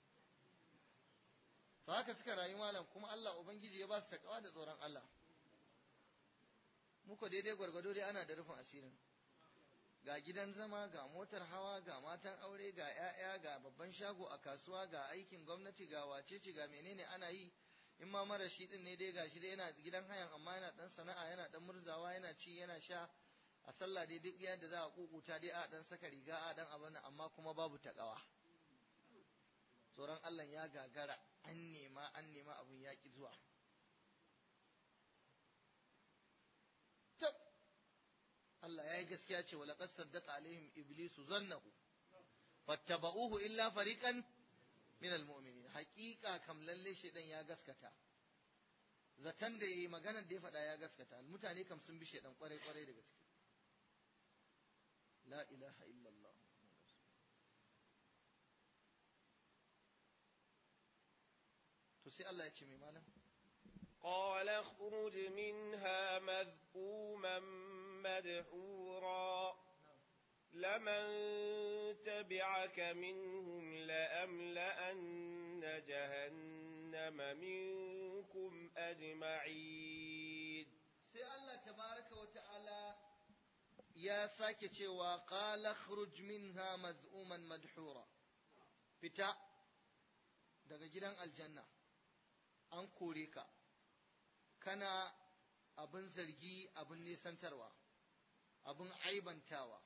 to haka suka rayu malam kuma Allah ubangiji ya ba su takawa da tsoron Allah muku daidai gwargwado dai ana da rufin asirin ga gidan zama ga motar hawa ga matan aure ga 'ya'ya ga babban shago a kasuwa ga aikin gwamnati ga wacece ga menene ana yi in ma mara shi din ne dai gashi dai yana gidan hayan amma yana dan sana'a yana dan murzawa yana ci yana sha a sallah dai duk yadda za a kukuta dai a dan saka riga a dan abin amma kuma babu takawa tsoron Allah ya gagara an nema an nema abun ya ki zuwa tab Allah ya yi gaskiya ce wala qad saddaqa alaihim iblisu zannahu fattaba'uhu illa fariqan min almu'minin haqiqa kam lalle shedan ya gaskata zatan da yayi maganar da ya faɗa ya gaskata mutane kam sun bi shedan kwarai kwarai da gaske la ilaha illallah to sai Allah ya ce mai malam قال اخرج منها مذءوما مدحورا لمن تبعك منهم لأملأن جهنم منكم أجمعين sai Allah tabaraka wa ta'ala ya sake cewa qala khruj minha mad'uman madhura fita daga gidan aljanna an kore ka kana abin zargi abin nesantarwa abin aibantawa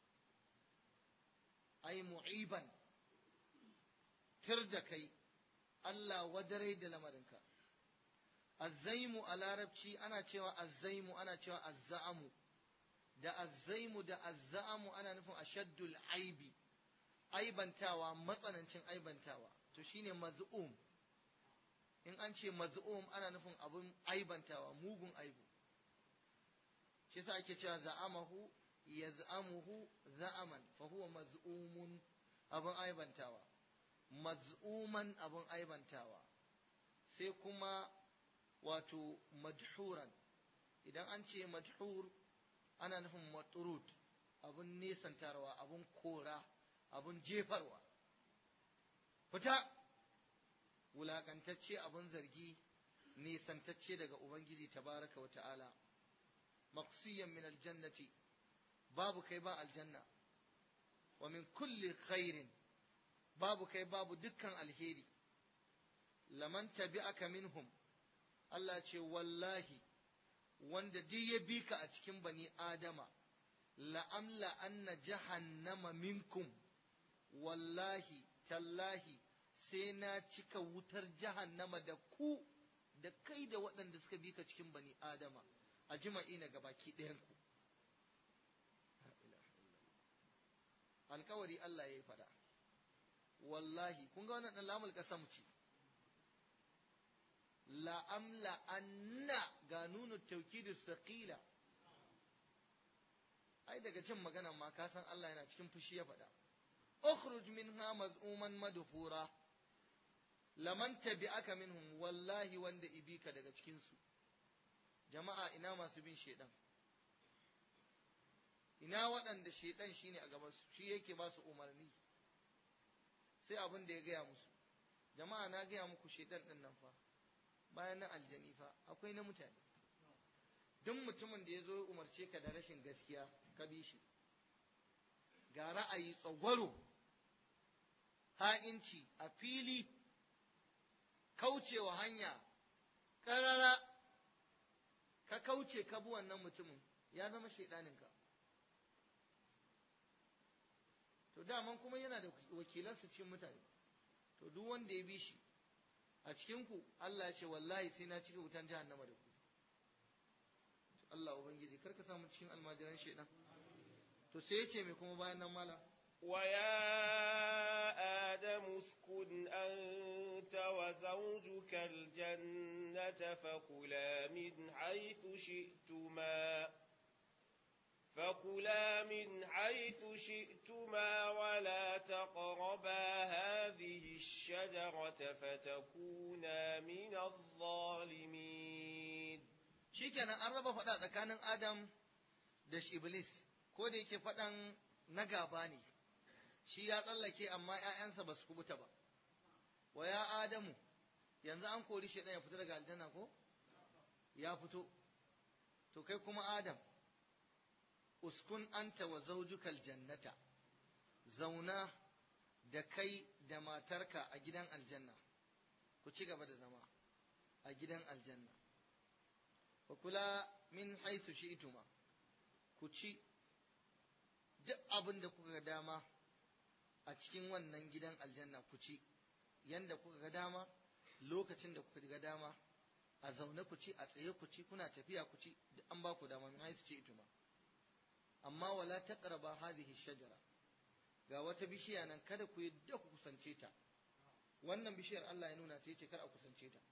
ai mu'iban tir da kai Allah wadarai da lamarinka azzaimu a larabci ana cewa azzaimu ana cewa azza'amu da azzaimu da azza'amu ana nufin ashaddul aibi aibantawa matsanancin aibantawa to shine maz'um in an ce maz'um ana nufin abun aibantawa mugun aibu shi yasa ake cewa za'amahu yaz'amuhu za'aman fa huwa maz'umun abun aibantawa maz'uman abun aibantawa sai kuma wato madhuran idan an ce madhur ana nufin maturud abun nesantarwa abun kora abun jefarwa fita wulakantacce abun zargi nesantacce daga ubangiji tabaraka wa ta'ala maqsiyan min aljannati babu kai ba aljanna wa min kulli khairin babu kai babu dukkan alheri laman tabi'aka minhum Allah ce wallahi wanda duk ya bi ka a cikin bani adama la'amla anna jahannama minkum wallahi tallahi sai na cika wutar jahannama da ku da kai da waɗanda suka bi ka cikin bani adama a jima'i na gabaki ɗayanku alkawari Allah ya yi faɗa wallahi kun ga wannan ɗan lamul ƙasam ce la'amla anna ga nunu taukidu saƙila ai daga cin magana ma ka san Allah yana cikin fushi ya faɗa ukhruj minha maz'uman madhura laman tabi'aka minhum wallahi wanda ibika daga cikin su jama'a ina masu bin shedan ina waɗanda shedan shine a gaban su shi yake ba su umarni sai abin da ya gaya musu jama'a na gaya muku shedan din nan fa bayan na aljani fa akwai na mutane duk mutumin da ya zo umarce ka da rashin gaskiya ka bi shi ga ra'ayi tsagwaro ha'inci a fili kaucewa hanya ƙarara ka kauce ka bi wannan mutumin ya zama shaidaninka to daman kuma yana da wakilansa cikin mutane to duk wanda ya bi shi a cikinku Allah ya ce wallahi sai na cika wutan jahannama da ku Allah ubangiji karka samu cikin almajiran shaidan to sai ya ce mai kuma bayan nan mala ويا آدم اسكن أنت وزوجك الجنة فكلا من حيث شئتما فكلا من حيث شئتما ولا تقربا هذه الشجرة فتكونا من الظالمين shikenan an raba faɗa tsakanin Adam da Iblis ko da yake faɗan na gaba ne shi ya tsallake amma ‘ya'yansa ba su kubuta ba wa ya Adamu yanzu an kori shi ya fita daga aljanna ko ya fito to kai kuma Adam uskun anta wa zaujukal jannata zauna da kai da matarka a gidan aljanna ku ci gaba da zama a gidan aljanna wa kula min haithu shi'tuma ku ci duk abin da kuka ga dama a cikin wannan gidan aljanna ku ci yanda kuka ga dama lokacin da kuka ga dama a zaune ku ci a tsaye ku ci kuna tafiya ku ci duk an ba ku dama min haithu shi'tuma amma wala taqraba hadhihi shajara ga wata bishiya nan kada ku yadda ku kusance ta wannan bishiyar Allah ya nuna ta yace kar a kusance ta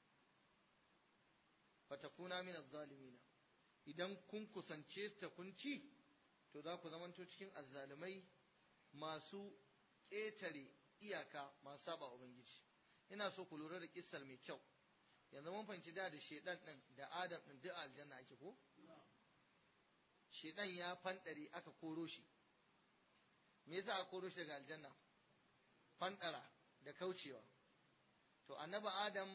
fatakuna min az-zalimin idan kun kusance ta kun ci to za ku zamanto cikin azzalumai masu ƙetare iyaka masu saba ubangiji ina so ku lura da kissar mai kyau yanzu mun fahimci da da shedan din da adam din duk aljanna ake ko shedan ya fandare aka koro shi me yasa aka koro shi daga aljanna fandara da kaucewa to annabi adam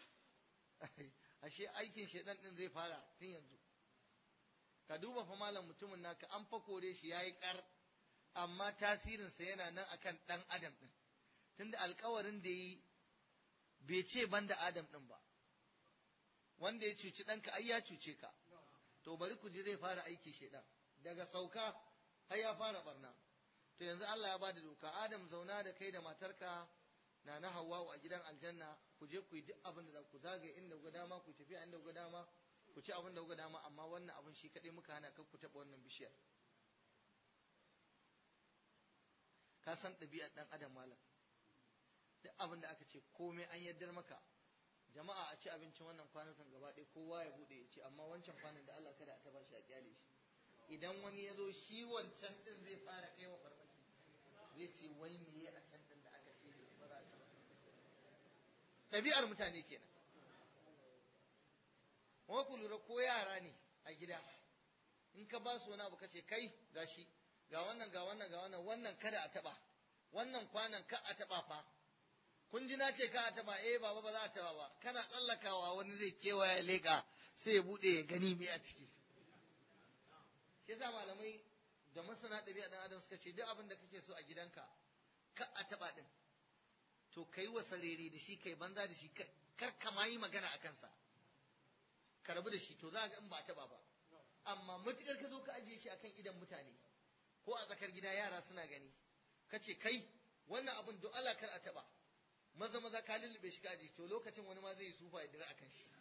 ashe aikin shedan din zai fara tun yanzu ka duba fa malam mutumin naka an fa kore shi yayi kar amma tasirinsa yana nan akan dan adam din tunda alkawarin da yi bai ce banda adam din ba wanda ya cuci ɗanka ai ya cuce ka to bari ku ji zai fara aiki shedan daga sauka har ya fara barna to yanzu Allah ya bada doka Adam zauna da kai da matarka na na Hawwa a gidan aljanna ku je ku yi duk abin da za ku zagaye inda ku dama ku tafi inda ku dama ku ci abin da ku dama amma wannan abin shi kadai muka hana kar ku taba wannan bishiyar ka san ɗabi'ar ɗan adam malam duk abin da aka ce komai an yaddar maka jama'a a ci abincin wannan kwanukan gaba ɗaya kowa ya buɗe ya ce amma wancan kwanan da Allah kada a taba shi a kyale shi idan wani ya zo shi wancan ɗin zai fara kai wa farmaki zai ce wai me a can ɗin da aka ce ba za a ci ba ɗabi'ar mutane kenan kuma ku lura ko yara ne a gida in ka ba su wani abu ka ce kai gashi ga wannan ga wannan ga wannan wannan kada a taɓa wannan kwanan ka a taɓa fa kun ji na ce ka a taba eh baba ba za a taba ba kana tsallakawa wani zai kewaya leka sai ya bude ya gani me a ciki shi yasa malamai da masana ɗabi'a ɗan adam suka ce duk abin da kake so a gidanka ka a taba din to kai wa sarere da shi kai banza da shi kar ka ma yi magana a kansa ka rabu da shi to za ga in ba a taba ba amma matukar ka zo ka ajiye shi akan idan mutane ko a tsakar gida yara suna gani ka ce kai wannan abin do Allah kar a taba maza maza ka lullube shi kaji to lokacin wani ma zai yi sufa ya dira akan shi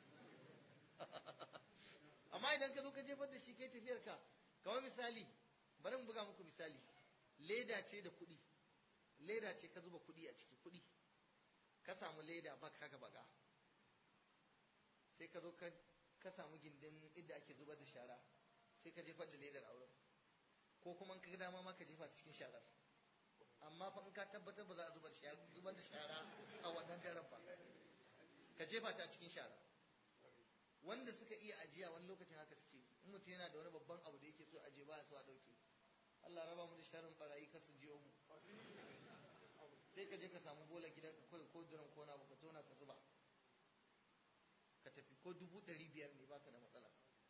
amma idan ka zo ka jefar da shi kai tafiyar ka kamar misali bari mu buga muku misali leda ce da kuɗi leda ce ka zuba kuɗi a ciki kuɗi ka samu leda bak haka baka sai ka zo ka samu gindin inda ake zubar da shara sai ka jefar da ledar auren ko kuma ka ga dama ma ka jefa cikin sharar amma fa in ka tabbatar ba za a zubar zubar da shara a wannan daren ba ka jefa ta cikin shara wanda suka iya ajiya wani lokacin haka suke in mutum yana da wani babban abu da yake so aje ba so a dauke Allah raba mu da sharin barayi kar su jiyo mu sai ka je ka samu bola gidanka kawai ko duran ko na ka tona ka zuba ka tafi ko dubu ɗari biyar ne baka da matsala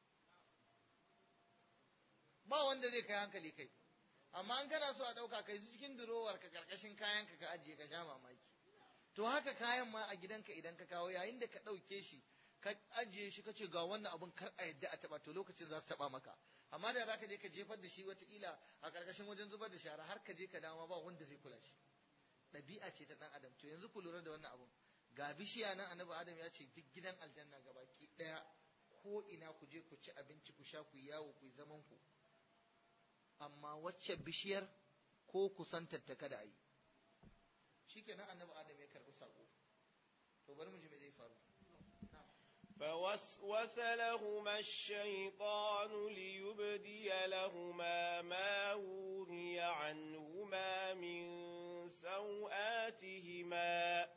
ba wanda zai kai hankali kai amma an kana so a ɗauka kai su cikin durowar ka karkashin kayan ka ka ajiye ka sha mamaki to haka kayan ma a gidanka idan ka kawo yayin da ka ɗauke shi ka ajiye shi ka ce ga wannan abun kar a yadda a taɓa to lokacin za su taɓa maka amma da za ka je ka jefar da shi wataƙila a karkashin wajen zubar da shara har ka je ka dama ba wanda zai kula shi ɗabi'a ce ta ɗan adam to yanzu ku lura da wannan abun ga bishiya nan annabi adam ya ce duk gidan aljanna gabaki ɗaya ko ina ku je ku ci abinci ku sha ku yawo ku yi zaman ku amma wacce bishiyar ko kusantar ta kada a yi shi kenan annabi adam ya karɓi saƙo to bari mu ji me zai faru فوسوس لهما الشيطان ليبدي لهما ما وري عنهما من سوآتهما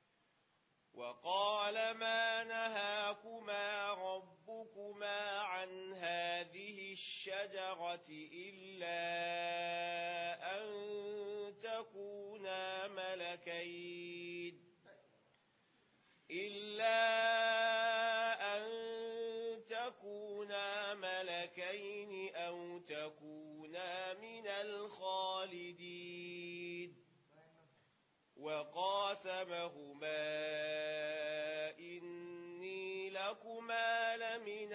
وقال ما نهاكما ربكما عن هذه الشجرة إلا أن تكونا ملكين إلا أن تكونا ملكين أو تكونا وقاسمهما إني لكما لمن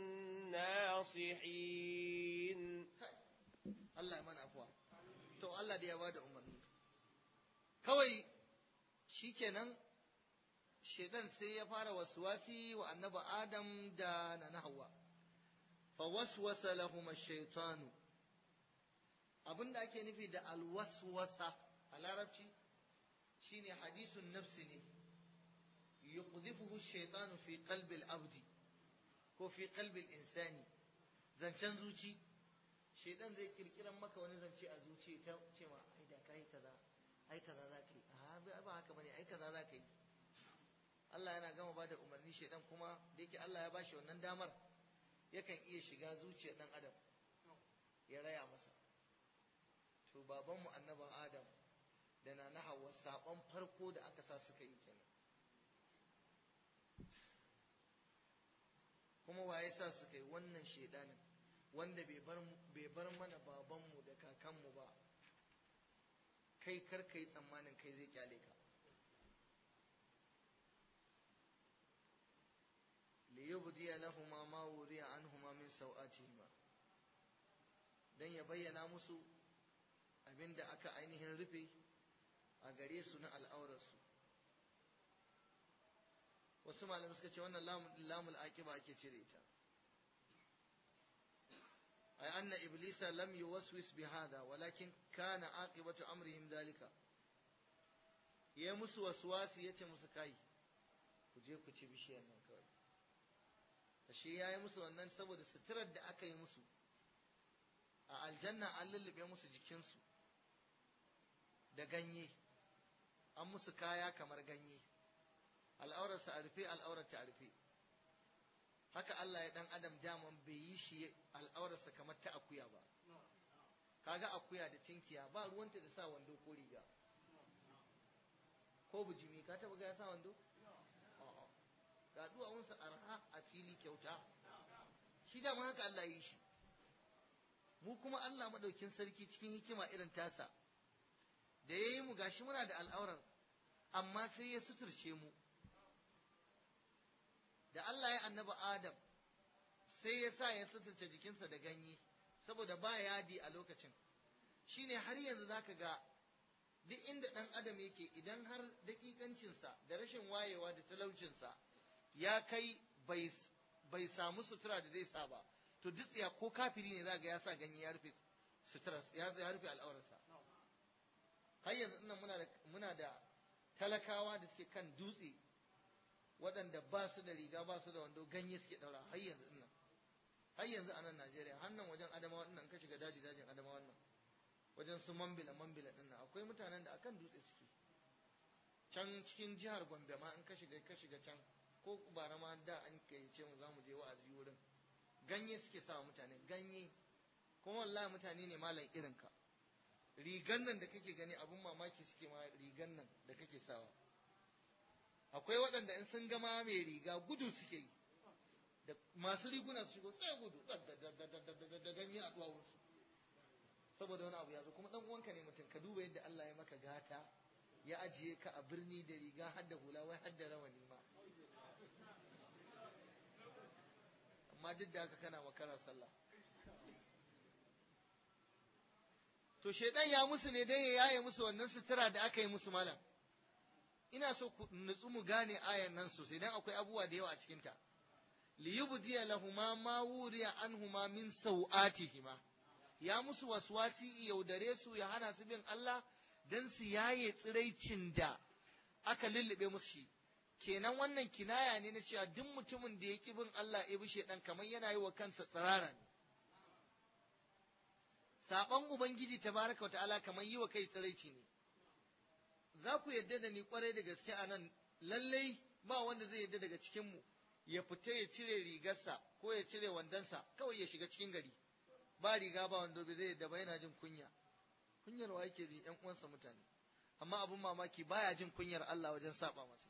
الناصحين Allah ya mana afuwa to Allah da ya bada umarni kawai shikenan shedan sai ya fara waswasi wa annabi Adam da na Hawwa fa waswasa lahum ash-shaytanu abinda ake nufi da alwaswasa a larabci shine hadisun nafsi ne yuqdhifuhu ash-shaytanu fi qalbi al-abdi ko fi qalbi al-insani zancen zuci shedan zai kirkiran maka wani zance a zuci ta ce ma ai da kai kaza ai kaza za ka yi a ba haka bane ai kaza za ka yi Allah yana gama ba da umarni shedan kuma da yake Allah ya bashi wannan damar yakan iya shiga zuciyar dan adam ya raya masa to babanmu annaban adam da na na hawa sabon farko da aka sa suka yi kenan kuma waye sa suka yi wannan shedanin wanda bai bar mana babanmu da kakanmu ba kai kar ka yi tsammanin kai zai kyale ka liyubdiya lahuma ma wuriya anhuma min sau'atihima dan ya bayyana musu abinda aka ainihin rufe a gare su na al'aurarsu wasu malamai suka ce wannan lamul aqiba ake cire ita ay anna iblisa lam yuwaswis bihada walakin kana aqibatu amrihim dalika ya musu waswasi yace musu kai ku je ku ci bishiyar nan kawai ashe yayi musu wannan saboda suturar da aka yi musu a aljanna an lullube musu jikinsu da ganye an musu kaya kamar ganye al'aurarsa a rufe al'aurarta a rufe haka Allah ya dan adam daman bai yi shi al'aurarsa kamar ta akuya ba kaga akuya da cinkiya ba ruwanta da sa wando ko riga ko bujimi ka taba ga ya sa wando a'a ga duwawunsa arha a fili kyauta shi da haka Allah yi shi mu kuma Allah madaukin sarki cikin hikima irin tasa da yayi mu gashi muna da al'aurar amma sai ya suturce mu da Allah ya annaba Adam sai ya sa ya suturce jikinsa da ganye saboda ba yadi a lokacin shine har yanzu zaka ga duk inda ɗan adam yake idan har daƙiƙancinsa da rashin wayewa da talaucinsa ya kai bai samu sutura da zai sa ba to dutsiya ko kafiri ne za ga ya sa ganye ya rufe sutura ya rufe al'aurarsa har yanzu ina muna da muna da talakawa da suke kan dutse waɗanda ba su da riga ba su da wando ganye suke ɗaura har yanzu ina har yanzu a nan Najeriya har nan wajen Adamawa ɗin ka shiga daji dajin Adamawa nan wajen su mambila mambila ɗin nan akwai mutanen da akan dutse suke can cikin jihar Gombe ma in ka shiga ka shiga can ko bara ma da an ce mu za mu je wa'azi wurin ganye suke sa mutane ganye kuma wallahi mutane ne malam irin ka rigan nan da kake gani abun mamaki suke ma rigan nan da kake sawa akwai waɗanda in sun gama mai riga gudu suke yi da masu riguna su shigo sai gudu da ganye a duwawunsu saboda wani abu ya zo kuma dan uwanka ne mutum ka duba yadda Allah ya maka gata ya ajiye ka a birni da riga har da hula wai har da rawani ma amma duk da haka kana makara sallah to shedan ya musu ne dan ya yaye musu wannan sutura da aka yi musu malam ina so ku nutsu mu gane ayan nan sosai dan akwai abubuwa da yawa a cikin ta liyubdiya lahuma ma wuriya anhuma min sau'atihima ya musu waswasi yaudare su ya hana su bin Allah dan su yaye tsiraicin da aka lullube musu shi kenan wannan kinaya ne na cewa duk mutumin da ya ki bin Allah ya bi shedan kamar yana yi wa kansa tsirara ne saban ubangiji tabaraka ta'ala kamar yi wa kai tsiraici ne za ku yadda da ni kwarai da gaske a nan lallai ba wanda zai yadda daga cikin mu ya fita ya cire rigarsa ko ya cire wandonsa kawai ya shiga cikin gari ba riga ba wando bai zai yadda ba yana jin kunya kunyar wa yake ji ƴan uwansa mutane amma abun mamaki baya jin kunyar Allah wajen saba masa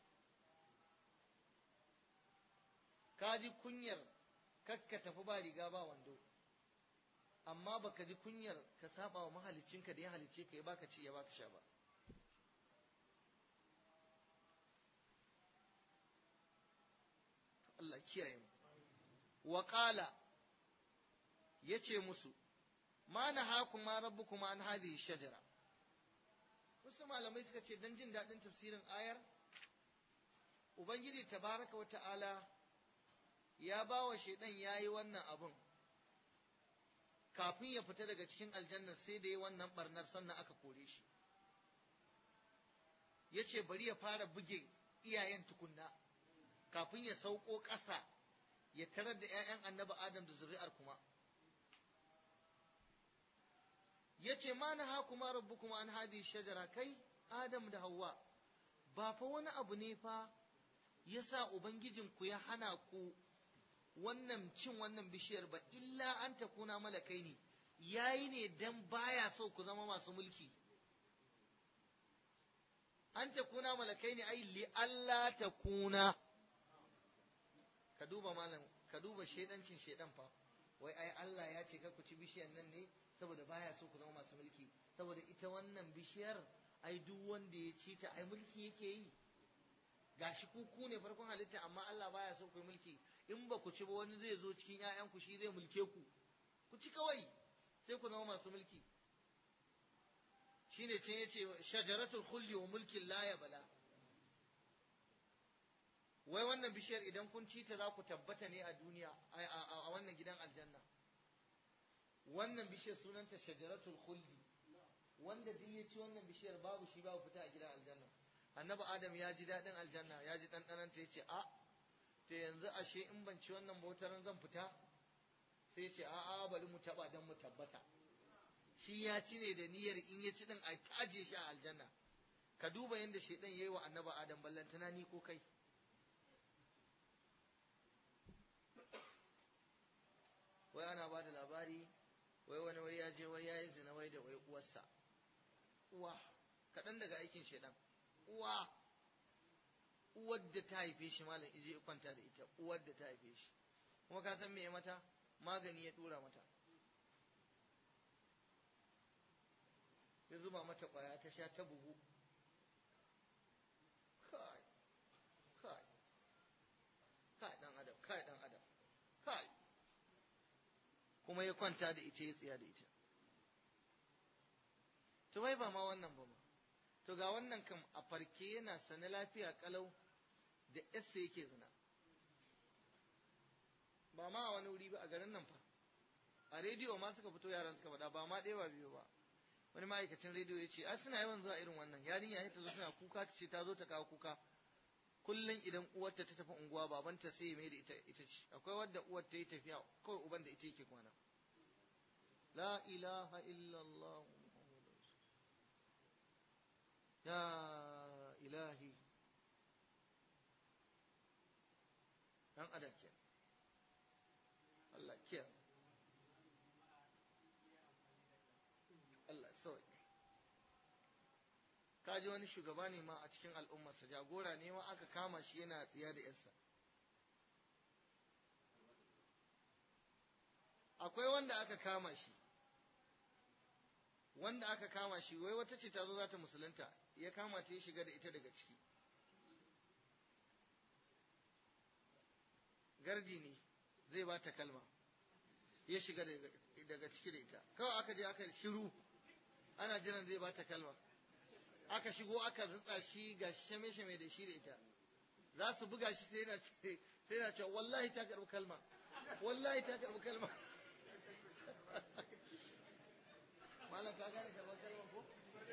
ka ji kunyar kakka tafi ba riga ba wando amma baka ji kunyar ka saba wa mahaliccinka da ya halicce ka ya baka ci ya baka sha ba Allah kiyaye mu wa qala yace musu ma nahakuma rabbukuma an hadhihi shajara wasu malamai suka ce dan jin daɗin tafsirin ayar ubangiji tabaraka wa ta'ala ya ba wa shaidan ya yi wannan abun kafin ya fita daga cikin aljanna sai da ya wannan barnar sannan aka kore shi ya ce bari ya fara buge iyayen tukunna kafin ya sauko ƙasa ya tarar da 'ya'yan annabi adam da zuri'ar kuma ya ce ma na hakuma rabu kuma an hadi shajara kai adam da hawa ba fa wani abu ne fa ya sa ubangijinku ya hana ku wannan cin wannan bishiyar ba illa an ta kuna malakai ne yayi ne dan baya so ku zama masu mulki an ta kuna malakai ne ai li Allah ta kuna ka duba malam ka duba shedancin shedan fa wai ai Allah ya ce ku ci bishiyar nan ne saboda baya so ku zama masu mulki saboda ita wannan bishiyar ai duk wanda ya ci ta ai mulki yake yi gashi ku ku ne farkon halitta amma Allah baya so ku yi mulki in ba ku ci ba wani zai zo cikin ƴaƴanku shi zai mulke ku ku ci kawai sai ku zama masu mulki shine can yace shajaratul khuldi wa mulkin la yabla wai wannan bishiyar idan kun ci ta za ku tabbata ne a duniya a wannan gidan aljanna wannan bishiyar sunanta shajaratul khuldi wanda duk ya ci wannan bishiyar babu shi babu fita a gidan aljanna annabi adam ya ji daɗin aljanna ya ji ɗanɗanon ta yace a to yanzu ashe in ban ci wannan bautaran zan fita sai ce a a bari mu taba dan mu tabbata shi ya ci ne da niyyar in ya ci din a taje shi a aljanna ka duba yadda shaidan yayi wa annabi adam ballantana ni ko kai wai ana ba da labari wai wani wai ya je wai ya yi zina wai da wai uwarsa uwa kaɗan daga aikin shaidan uwa uwar da ta haife shi malam ije kwanta da ita uwar da ta haife shi kuma ka san me ya mata magani ya dura mata ya zuba mata kwaya ta sha ta bugu kai kai kai dan adam kai dan adam kai kuma ya kwanta da ita ya tsiya da ita to wai ba ma wannan ba ma to ga wannan kam a farke yana sane lafiya kalau da yassa yake zina ba ma a wani wuri ba a garin nan fa a rediyo ma suka fito yaran suka faɗa ba ma ɗaya ba biyu ba wani ma'aikacin rediyo ya ce a suna yawan zuwa irin wannan yarinya ya ta zo suna kuka ta ce ta zo ta kawo kuka kullum idan uwarta ta tafi unguwa babanta sai ya mai da ita ita ce akwai wadda uwar ta yi tafiya kawai uban da ita yake kwana la ilaha illallah ya ilahi dan adam ke Allah kiya Allah sauki kaji wani shugaba ne ma a cikin al'ummarsa jagora ne ma aka kama shi yana tsiya da yarsa akwai wanda aka kama shi wanda aka kama shi wai wata ce ta zo za ta musulunta ya kama ta ya shiga da ita daga ciki gardi ne zai ba ta kalma ya shiga daga ciki da ita kawai aka je aka shiru ana jiran zai ba ta kalma aka shigo aka rutsa shi ga shame-shame da shi da ita za su buga shi sai yana sai yana cewa wallahi ta karbi kalma wallahi ta karbi kalma malam ka gane karɓar kalmar ko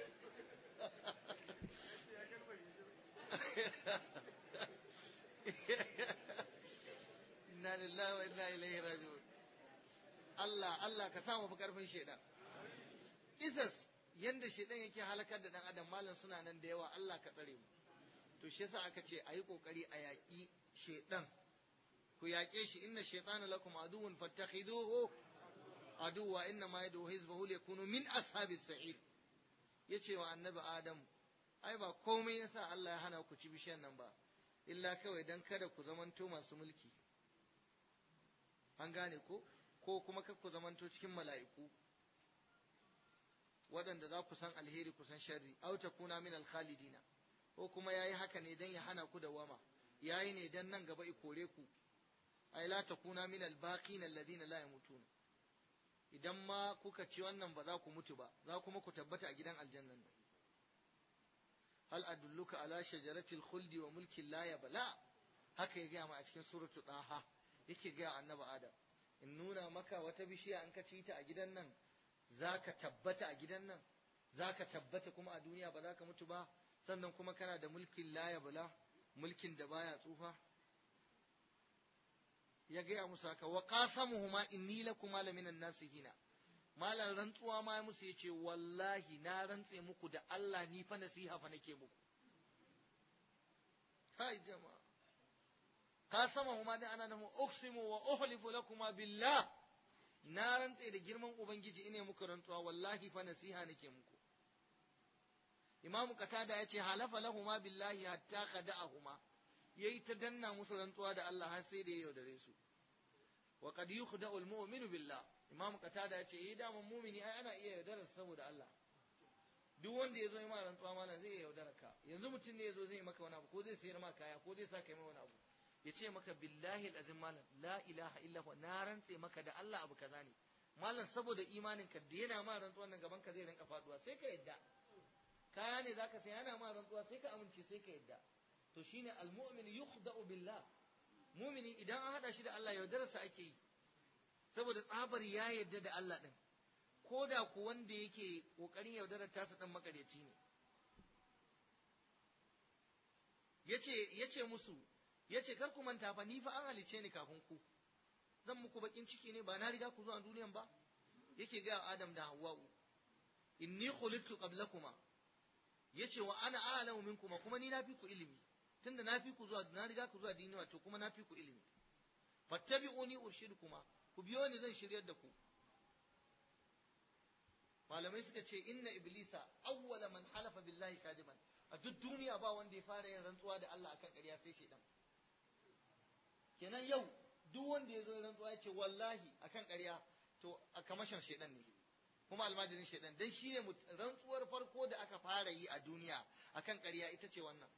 inna lillahi wa inna ilaihi raji'un Allah Allah ka samu fi karfin shedan isas yanda shedan yake halakar da dan adam malam suna nan da yawa Allah ka tsare mu to shi yasa aka ce ayi kokari a yaƙi shedan ku yaƙe shi inna shaytana lakum aduwwun fattakhiduhu aduwa inna ma yadu hizbahu yakunu min ashabis sa'ir yace wa annabi adam ai ba komai yasa Allah ya hana ku ci bishiyan nan ba illa kawai dan kada ku zamanto masu mulki an gane ko ko kuma kar ku zamanto cikin mala'iku waɗanda za ku san alheri ku san sharri aw takuna min alkhalidina ko kuma yayi haka ne dan ya hana ku da wama yayi ne dan nan gaba i kore ku ay la takuna min al-baqin alladhina la yamutun idan ma kuka ci wannan ba za ku mutu ba za kuma ku tabbata a gidan aljannan nan hal adulluka ala shajaratil khuldi wa mulkin la yabla haka ya gaya ma a cikin suratul daha yake gaya annabi adam in nuna maka wata bishiya in ka ci ta a gidan nan zaka tabbata a gidan nan zaka tabbata kuma a duniya ba za ka mutu ba sannan kuma kana da mulkin la yabla mulkin da baya tsufa ya gaya musu haka wa qasamuhuma inni lakuma laminan nasihina malan rantsuwa ma ya musu yace wallahi na rantse muku da Allah ni fa nasiha fa nake muku kai jama'a qasamuhuma da ana namu uqsimu wa uhlifu lakuma billah na rantse da girman ubangiji ine muku rantsuwa wallahi fa nasiha nake muku Imam Qatada yace halafa lahuma billahi hatta khada'ahuma yayi ta danna musu rantsuwa da Allah har sai da ya yaudare su wa qad yukhda'u al-mu'minu billah Imam Qatada yace eh da mun mu'mini ai ana iya yaudarar saboda Allah duk wanda yazo yi ma rantsuwa malam zai yaudara ka yanzu mutum ne yazo zai yi maka wani abu ko zai sayar maka kaya ko zai saka mai wani abu ya ce maka billahi al-azim malam la ilaha illa huwa na rantse maka da Allah abu kaza ne malam saboda imanin ka da yana ma rantsuwan nan gaban ka zai rinka faduwa sai ka yadda kaya ne zaka sai yana ma rantsuwa sai ka amince sai ka yadda to shine almu'min yukhda'u billah mu'mini idan an hada shi da Allah yaudararsa ake yi saboda tsabar ya yadda da Allah din ko da ku wanda yake kokarin yaudarar tasa dan makaryaci ne yace yace musu yace kar ku manta fa ni fa an halice ni kafin ku zan muku bakin ciki ne ba na riga ku zuwa duniyan ba yake ga Adam da Hawwa'u inni khuliqtu qablakuma yace wa ana a'lamu minkuma kuma ni na fi ku ilimi tunda na fi ku zuwa na riga ku zuwa dini wato kuma na fi ku ilimi fattabi'uni urshidukuma ku biyo ni zan shiryar da ku malamai suka ce inna iblisa awwala man halafa billahi kadiban a duk duniya ba wanda ya fara yin rantsuwa da Allah akan ƙarya sai shedan kenan yau duk wanda ya zo rantsuwa ya ce wallahi akan ƙarya to a kamashin shedan ne kuma almajirin shedan dan shi ne rantsuwar farko da aka fara yi a duniya akan ƙarya ita ce wannan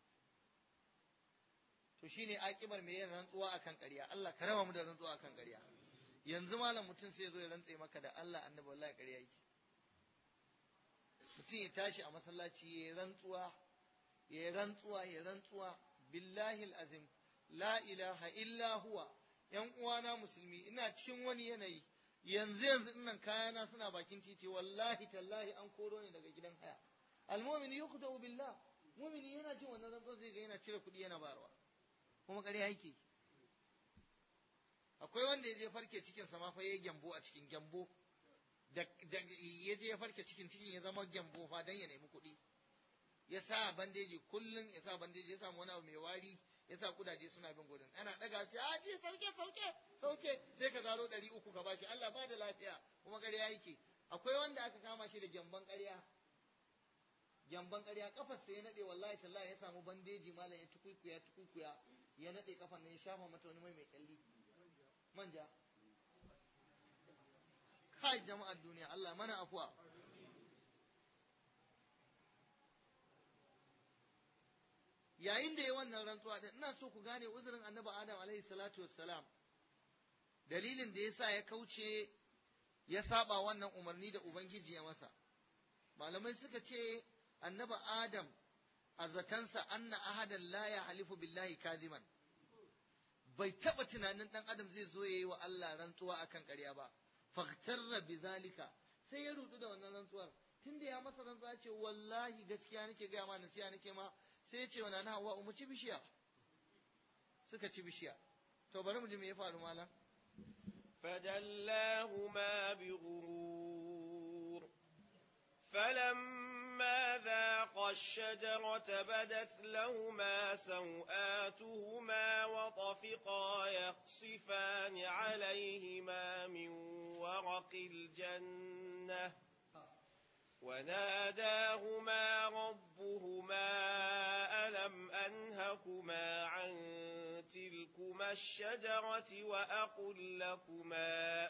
to shine akibar mai yin rantsuwa akan ƙarya Allah ka raba mu da rantsuwa akan ƙarya yanzu malam mutum sai ya zo ya rantse maka da Allah annabi wallahi ƙarya yake mutum ya tashi a masallaci ya yi rantsuwa ya yi rantsuwa ya rantsuwa billahi azim la ilaha illa huwa yan uwana musulmi ina cikin wani yanayi yanzu yanzu nan kayana suna bakin titi wallahi tallahi an koro ni daga gidan haya almu'mini yuqta'u billah mu'mini yana jin wannan rantsuwa zai ga yana cire kuɗi yana barwa kuma ƙarya yake akwai wanda ya je farke cikin sa ma fa yayi gyambo a cikin gyambo da ya je ya farke cikin cikin ya zama gyambo fa dan ya nemi kuɗi ya sa bandeji kullun ya sa bandeji ya samu wani abu mai wari ya sa kudaje suna bin gudun ana daga ce a ce sauke sauke sauke sai ka zaro ɗari uku ka bashi Allah ba da lafiya kuma ƙarya yake akwai wanda aka kama shi da gyamban ƙarya gyamban ƙarya kafar sai ya nade wallahi tallahi ya samu bandeji malam ya tukuikuya tukuikuya ya nade kafar nan ya shafa mata wani mai mai kyalli manja kai jama'ar duniya Allah mana afuwa yayin da ya wannan rantsuwa din ina so ku gane uzurin annabi Adam alaihi salatu wassalam dalilin da yasa ya kauce ya saba wannan umarni da ubangiji ya masa malamai suka ce annabi Adam a zatansa anna ahadan la ya halifu billahi kaziman bai taba tunanin dan adam zai zo yayi wa Allah rantsuwa akan ƙarya ba faghtarra bizalika sai ya rudu da wannan rantsuwar tunda ya masa rantsuwa ce wallahi gaskiya nake ga ma nasiya nake ma sai ya ce wa nana hawa mu ci bishiya suka ci bishiya to bari mu ji me ya faru malam فدلاهما بغرور فلما ذاقا الشجرة بدت لهما سوآتهما وطفقا يخصفان عليهما من ورق الجنة وناداهما ربهما ألم أنهكما عن تلكما الشجرة وأقل لكما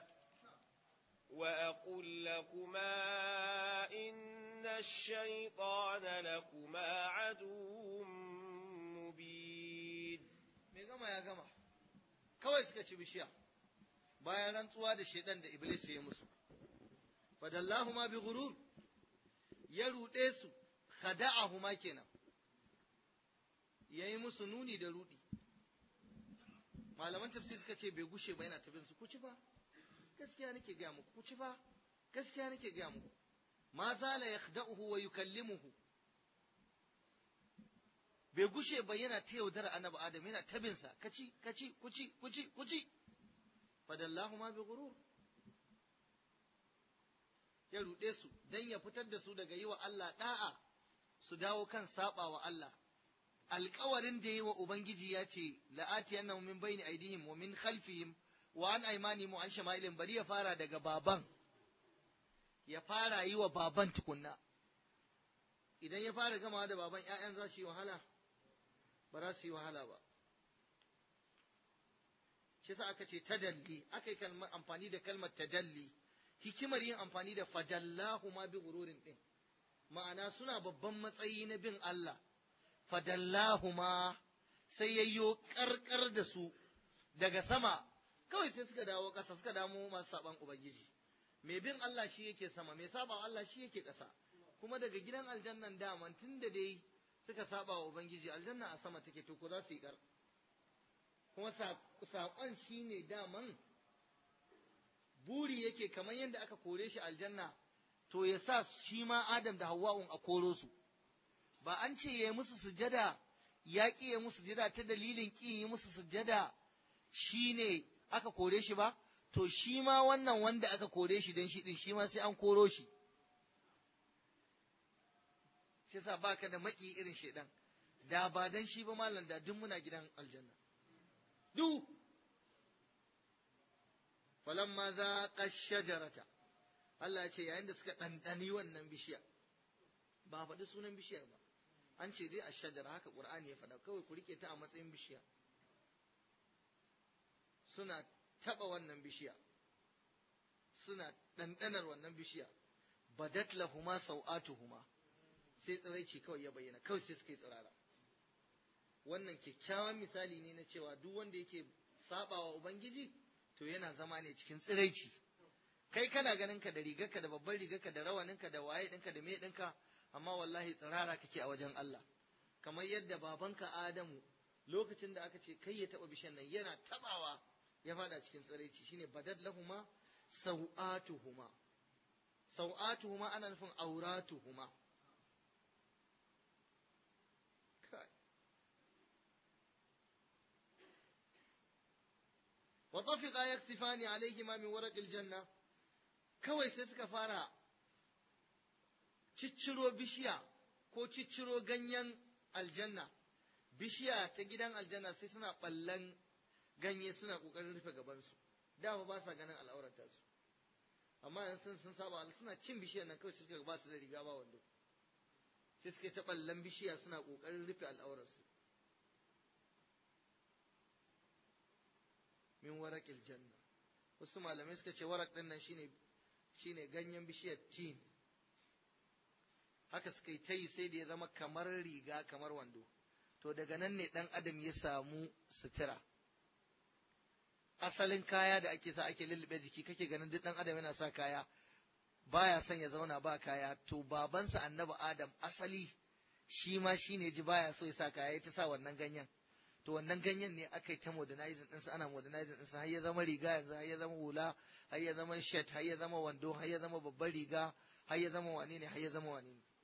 وأقل لكما إن الشيطان لكما عدو مبين me gama ya gama kawai suka ci bishiya bayan rantsuwa da shedan da iblis ya yi musu fadallahuma bi ghurur ya ruɗe su khada'ahuma kenan yayi musu nuni da rudi malaman tafsir suka ce bai gushe ba yana tafin su ku ci fa gaskiya nake ga muku ku ci fa gaskiya nake ga muku ma zala yakhda'uhu wa yukallimuhu bai gushe ba yana ta yaudar annabi adam yana tabin sa kaci kaci kuci kuci kuci fadallahu ma bi ghurur ya ruɗe su dan ya fitar da su daga yi wa Allah da'a su dawo kan saba wa Allah alkawarin da yi wa Ubangiji ya ce, la'ati yana min bayni aidihim wa min khalfihim wa an aimanihim wa an shama'ilin bari ya fara daga baban, ya fara yi wa baban tukunna. Idan ya fara gama da baban ‘ya'yan za su yi wahala, ba za su yi wahala ba. Shi sa aka ce tadalli, aka yi amfani da kalmar tadalli, hikimar yin amfani da fadallahu ma bi gururin ɗin. Ma'ana suna babban matsayi na bin Allah. fadallahuma sai yayyo karkar da su daga sama kawai sai suka dawo ƙasa suka damu masu saban ubangiji mai bin Allah shi yake sama mai saba Allah shi yake ƙasa kuma daga gidan aljannan daman tun da dai suka saba wa ubangiji aljanna a sama take to ko za su yi kar kuma saƙon shi ne daman buri yake kamar yadda aka kore shi aljanna to ya sa shi ma Adam da Hawwa'un a koro su ba an ce ya musu sujada ya ƙi ya musu sujada ta dalilin ƙi yi musu sujada shi ne aka kore shi ba to shi ma wannan wanda aka kore shi don shi ɗin shi ma sai an koro shi shi yasa baka da maki irin shaidan da ba dan shi ba malam da duk muna gidan aljanna duk falamma za shajarata Allah ya ce yayin da suka ɗanɗani wannan bishiya ba faɗi sunan bishiyar ba an ce dai a shajara haka ƙur'ani ya faɗa kawai ku rike ta a matsayin bishiya suna taɓa wannan bishiya suna ɗanɗanar wannan bishiya badat lahuma sau'atuhuma sai tsiraici kawai ya bayyana kawai sai suka yi tsirara wannan kyakkyawan misali ne na cewa duk wanda yake sabawa ubangiji to yana zama ne cikin tsiraici kai kana ganin ka da rigarka da babban rigarka da rawaninka da waye ɗinka da me ɗinka amma wallahi tsirara kake a wajen Allah kamar yadda babanka Adamu lokacin da aka ce kai ya taba bishan nan yana tabawa ya fada cikin tsiraici shine badad lahuma sau'atuhuma sau'atuhuma ana nufin auratuhuma kai wa tafiqa yaktifani alaihima min waraqil janna kawai sai suka fara cicciro bishiya ko cicciro ganyen aljanna bishiya ta gidan aljanna sai suna ballan ganye suna kokarin rufe gabansu dama ba sa ganin al'aurata su amma yanzu sun saba suna cin bishiyar nan kawai suka ba su da riga ba wando sai suka ta ballan bishiya suna kokarin rufe al'aurarsu min warakil janna wasu malamai suka ce warak din nan shine shine ganyen bishiyar tin haka suka yi ta yi sai da ya zama kamar riga kamar wando to daga nan ne dan adam ya samu sutura asalin kaya da ake sa ake lullube jiki kake ganin duk dan adam yana sa kaya baya son ya zauna ba kaya to babansa annabi adam asali shi ma shine ji baya so ya sa kaya ya ta sa wannan ganyen to wannan ganyen ne aka yi ta modernizing ɗinsa ana modernizing ɗinsa har ya zama riga yanzu har ya zama hula har ya zama shirt har ya zama wando har ya zama babbar riga har ya zama wane ne har ya zama wane ne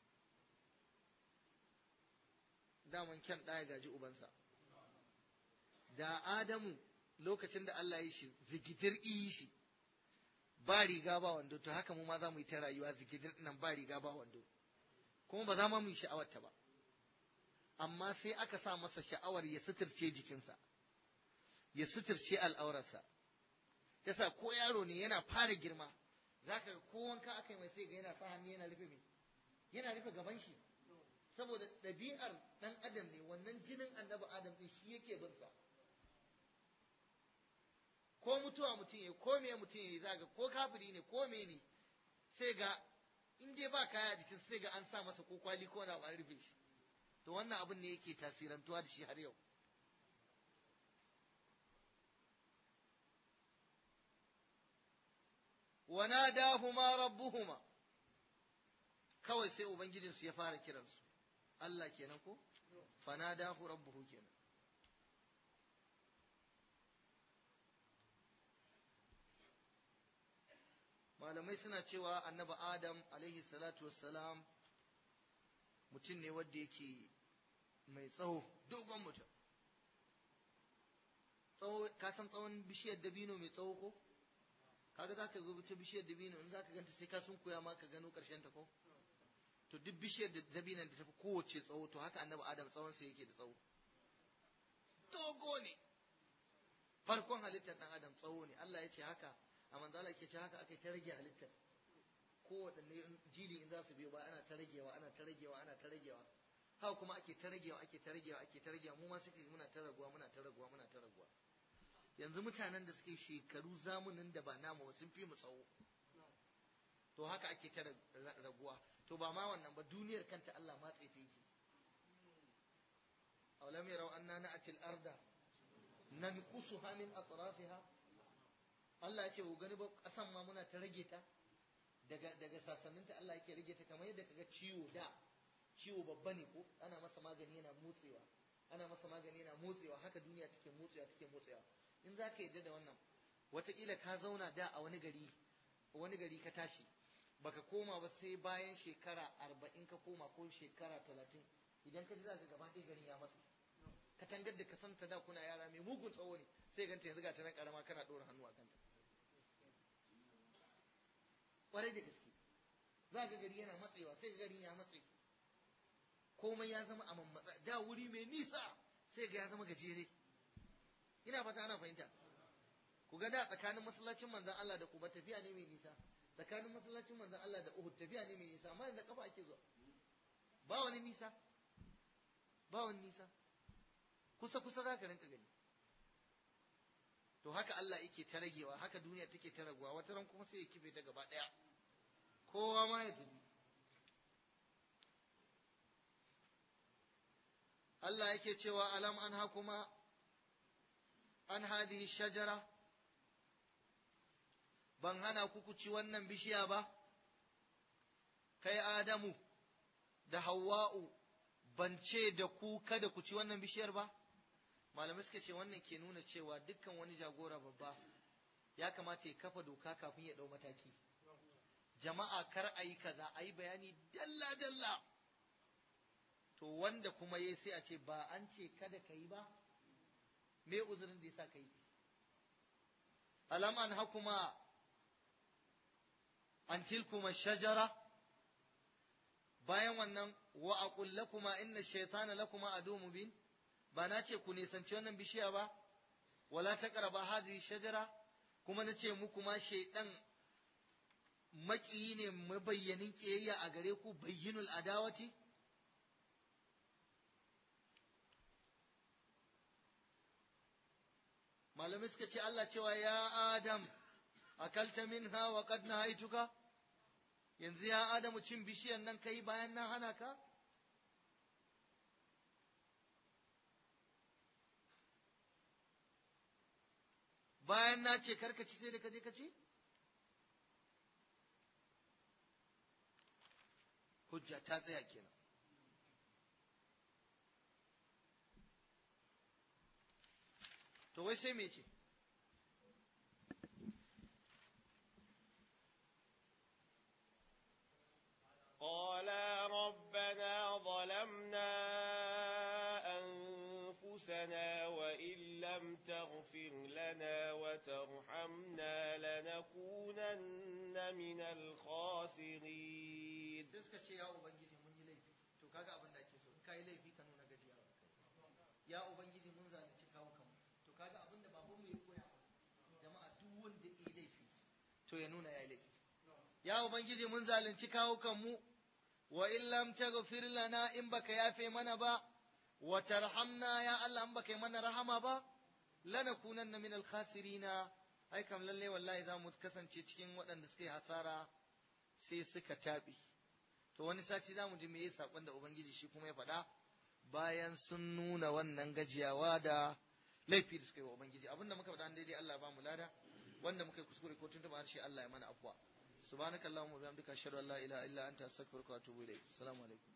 daman kyan ɗaya gaji ubansa da adamu lokacin da Allah ya shi zigidir iyi shi ba riga ba wando to haka mu ma za mu yi ta rayuwa zigidir nan ba riga ba wando kuma ba za mu yi sha'awarta ba amma sai aka sa masa sha'awar ya suturce jikinsa ya suturce al'aurarsa yasa ko yaro ne yana fara girma zaka ga ko wanka aka yi mai sai ga yana sa hannu yana rufe mai yana rufe gaban shi saboda ɗabi'ar ɗan adam ne wannan jinin annabi adam ɗin shi yake bin sa ko mutuwa mutum ya ko me mutum ya zaga ko kafiri ne ko me ne sai ga in dai ba kaya a jikin sai ga an sa masa ko kwali ko na an rufe shi to wannan abin ne yake tasirantuwa da shi har yau wa nadahuma rabbuhuma kawai sai ubangijinsu ya fara kiransu Allah kenan ko fanadahu rabbuhu kenan malamai suna cewa annabi adam alaihi salatu wassalam mutum ne wanda yake mai tsawo dogon mutum tsawo ka san tsawon bishiyar dabino mai tsawo ko kaga zaka ga ta bishiyar dabino in zaka ganta sai ka sun koya ma ka gano karshen ta ko to duk bishiyar da dabinan da tafi kowace tsawo to haka annabi adam tsawon sa yake da tsawo dogo ne farkon halittar dan adam tsawo ne Allah ya ce haka a manzala ke ce haka aka ta rage halittar kowaɗanne jili in za su biyo ba ana ta ragewa ana ta ragewa ana ta ragewa haka kuma ake ta ragewa ake ta ragewa ake ta ragewa mu ma suke muna ta raguwa muna ta raguwa muna ta raguwa yanzu mutanen da suke shekaru zamunin da ba namu sun fi mu tsawo to haka ake ta raguwa to ba ma wannan ba duniyar kanta Allah matse ta yake awalam yarau anna na'ti al-arda nanqusuha min atrafiha Allah ya ce ku gani ba kasan ma muna ta rage ta daga daga sasanninta Allah yake rage ta kamar yadda kaga ciwo da ciwo babba ne ko ana masa magani yana motsewa ana masa magani yana motsewa haka duniya take motsewa take motsewa in za ka yadda da wannan wataƙila ka zauna da a wani gari wani gari ka tashi baka koma ba sai bayan shekara arba'in ka koma ko shekara talatin idan ka ji za ka gaba ɗaya garin ya matsa katangar da ka santa da kuna yara mai mugun tsawo ne sai ganta yanzu ga ta nan karama kana ɗora hannu a kanta ƙwarai da gaske za ga gari yana matsewa sai ga garin ya matse komai ya zama a mammatsa da wuri mai nisa sai ga ya zama gajere ina fata ana fahimta ku ga da tsakanin masallacin manzon Allah da Quba tafiya ne mai nisa tsakanin masallacin manzon Allah da Uhud tafiya ne mai nisa amma yanzu kafa ake zuwa ba wani nisa ba wani nisa kusa kusa za ka rinka gani to haka Allah yake ta ragewa haka duniya take ta raguwa wata ran kuma sai ya kife ta gaba daya kowa ma ya tafi Allah yake cewa alam an hakuma an hadhihi shajara ban hana ku ku ci wannan bishiya ba kai Adamu da Hawwa'u ban ce da ku kada ku ci wannan bishiyar ba malamai suka ce wannan ke nuna cewa dukkan wani jagora babba ya kamata ya kafa doka kafin ya dau mataki jama'a kar a yi kaza a yi bayani dalla dalla to wanda kuma ya sai a ce ba an ce kada ka yi ba me uzurin da ya sa ka yi alam an hakuma an tilkuma shajara bayan wannan wa aqul lakuma inna shaytana lakuma adu mubin ba na ce ku nisanci wannan bishiya ba wala taqraba hadhihi shajara kuma na ce muku ma shaydan maƙiyi ne mabayyanin ƙiyayya a gare ku bayyinul adawati malamai suka ce Allah cewa ya Adam akalta minha wa qad nahaituka yanzu ya Adamu cin bishiyan nan kai bayan nan hana ka bayan na ce karka ci sai da kaje ka ci hujja ta tsaya kenan to wai sai me ce قالا ربنا ظلمنا أنفسنا وإن لم تغفر لنا وترحمنا لنكونن من الخاسرين sai suka ce ya ubangiji mun yi laifi to kaga abin da ake so in kai laifi ka nuna gajiya ya ubangiji mun zalunci kawo kanmu to kaga abin da baban mu ya koya mana jama'a duk wanda ya laifi to ya nuna ya yi laifi ya ubangiji mun zalunci kawo kanmu wa in lam taghfir lana in baka yafe mana ba wa tarhamna ya Allah in baka yi mana rahama ba lanakunanna min al-khasirina ai kam lalle wallahi za mu kasance cikin waɗanda suka yi hasara sai suka taɓe to wani sati za mu ji me saƙon da ubangiji shi kuma ya faɗa bayan sun nuna wannan gajiyawa da laifi da suka yi wa ubangiji abinda muka faɗa daidai Allah ba mu lada wanda muka yi kuskure ko tuntuɓa harshe Allah ya mana afwa subhanakallahumma wa bihamdika ashhadu an la ilaha illa anta astaghfiruka wa atubu ilayk assalamu alaikum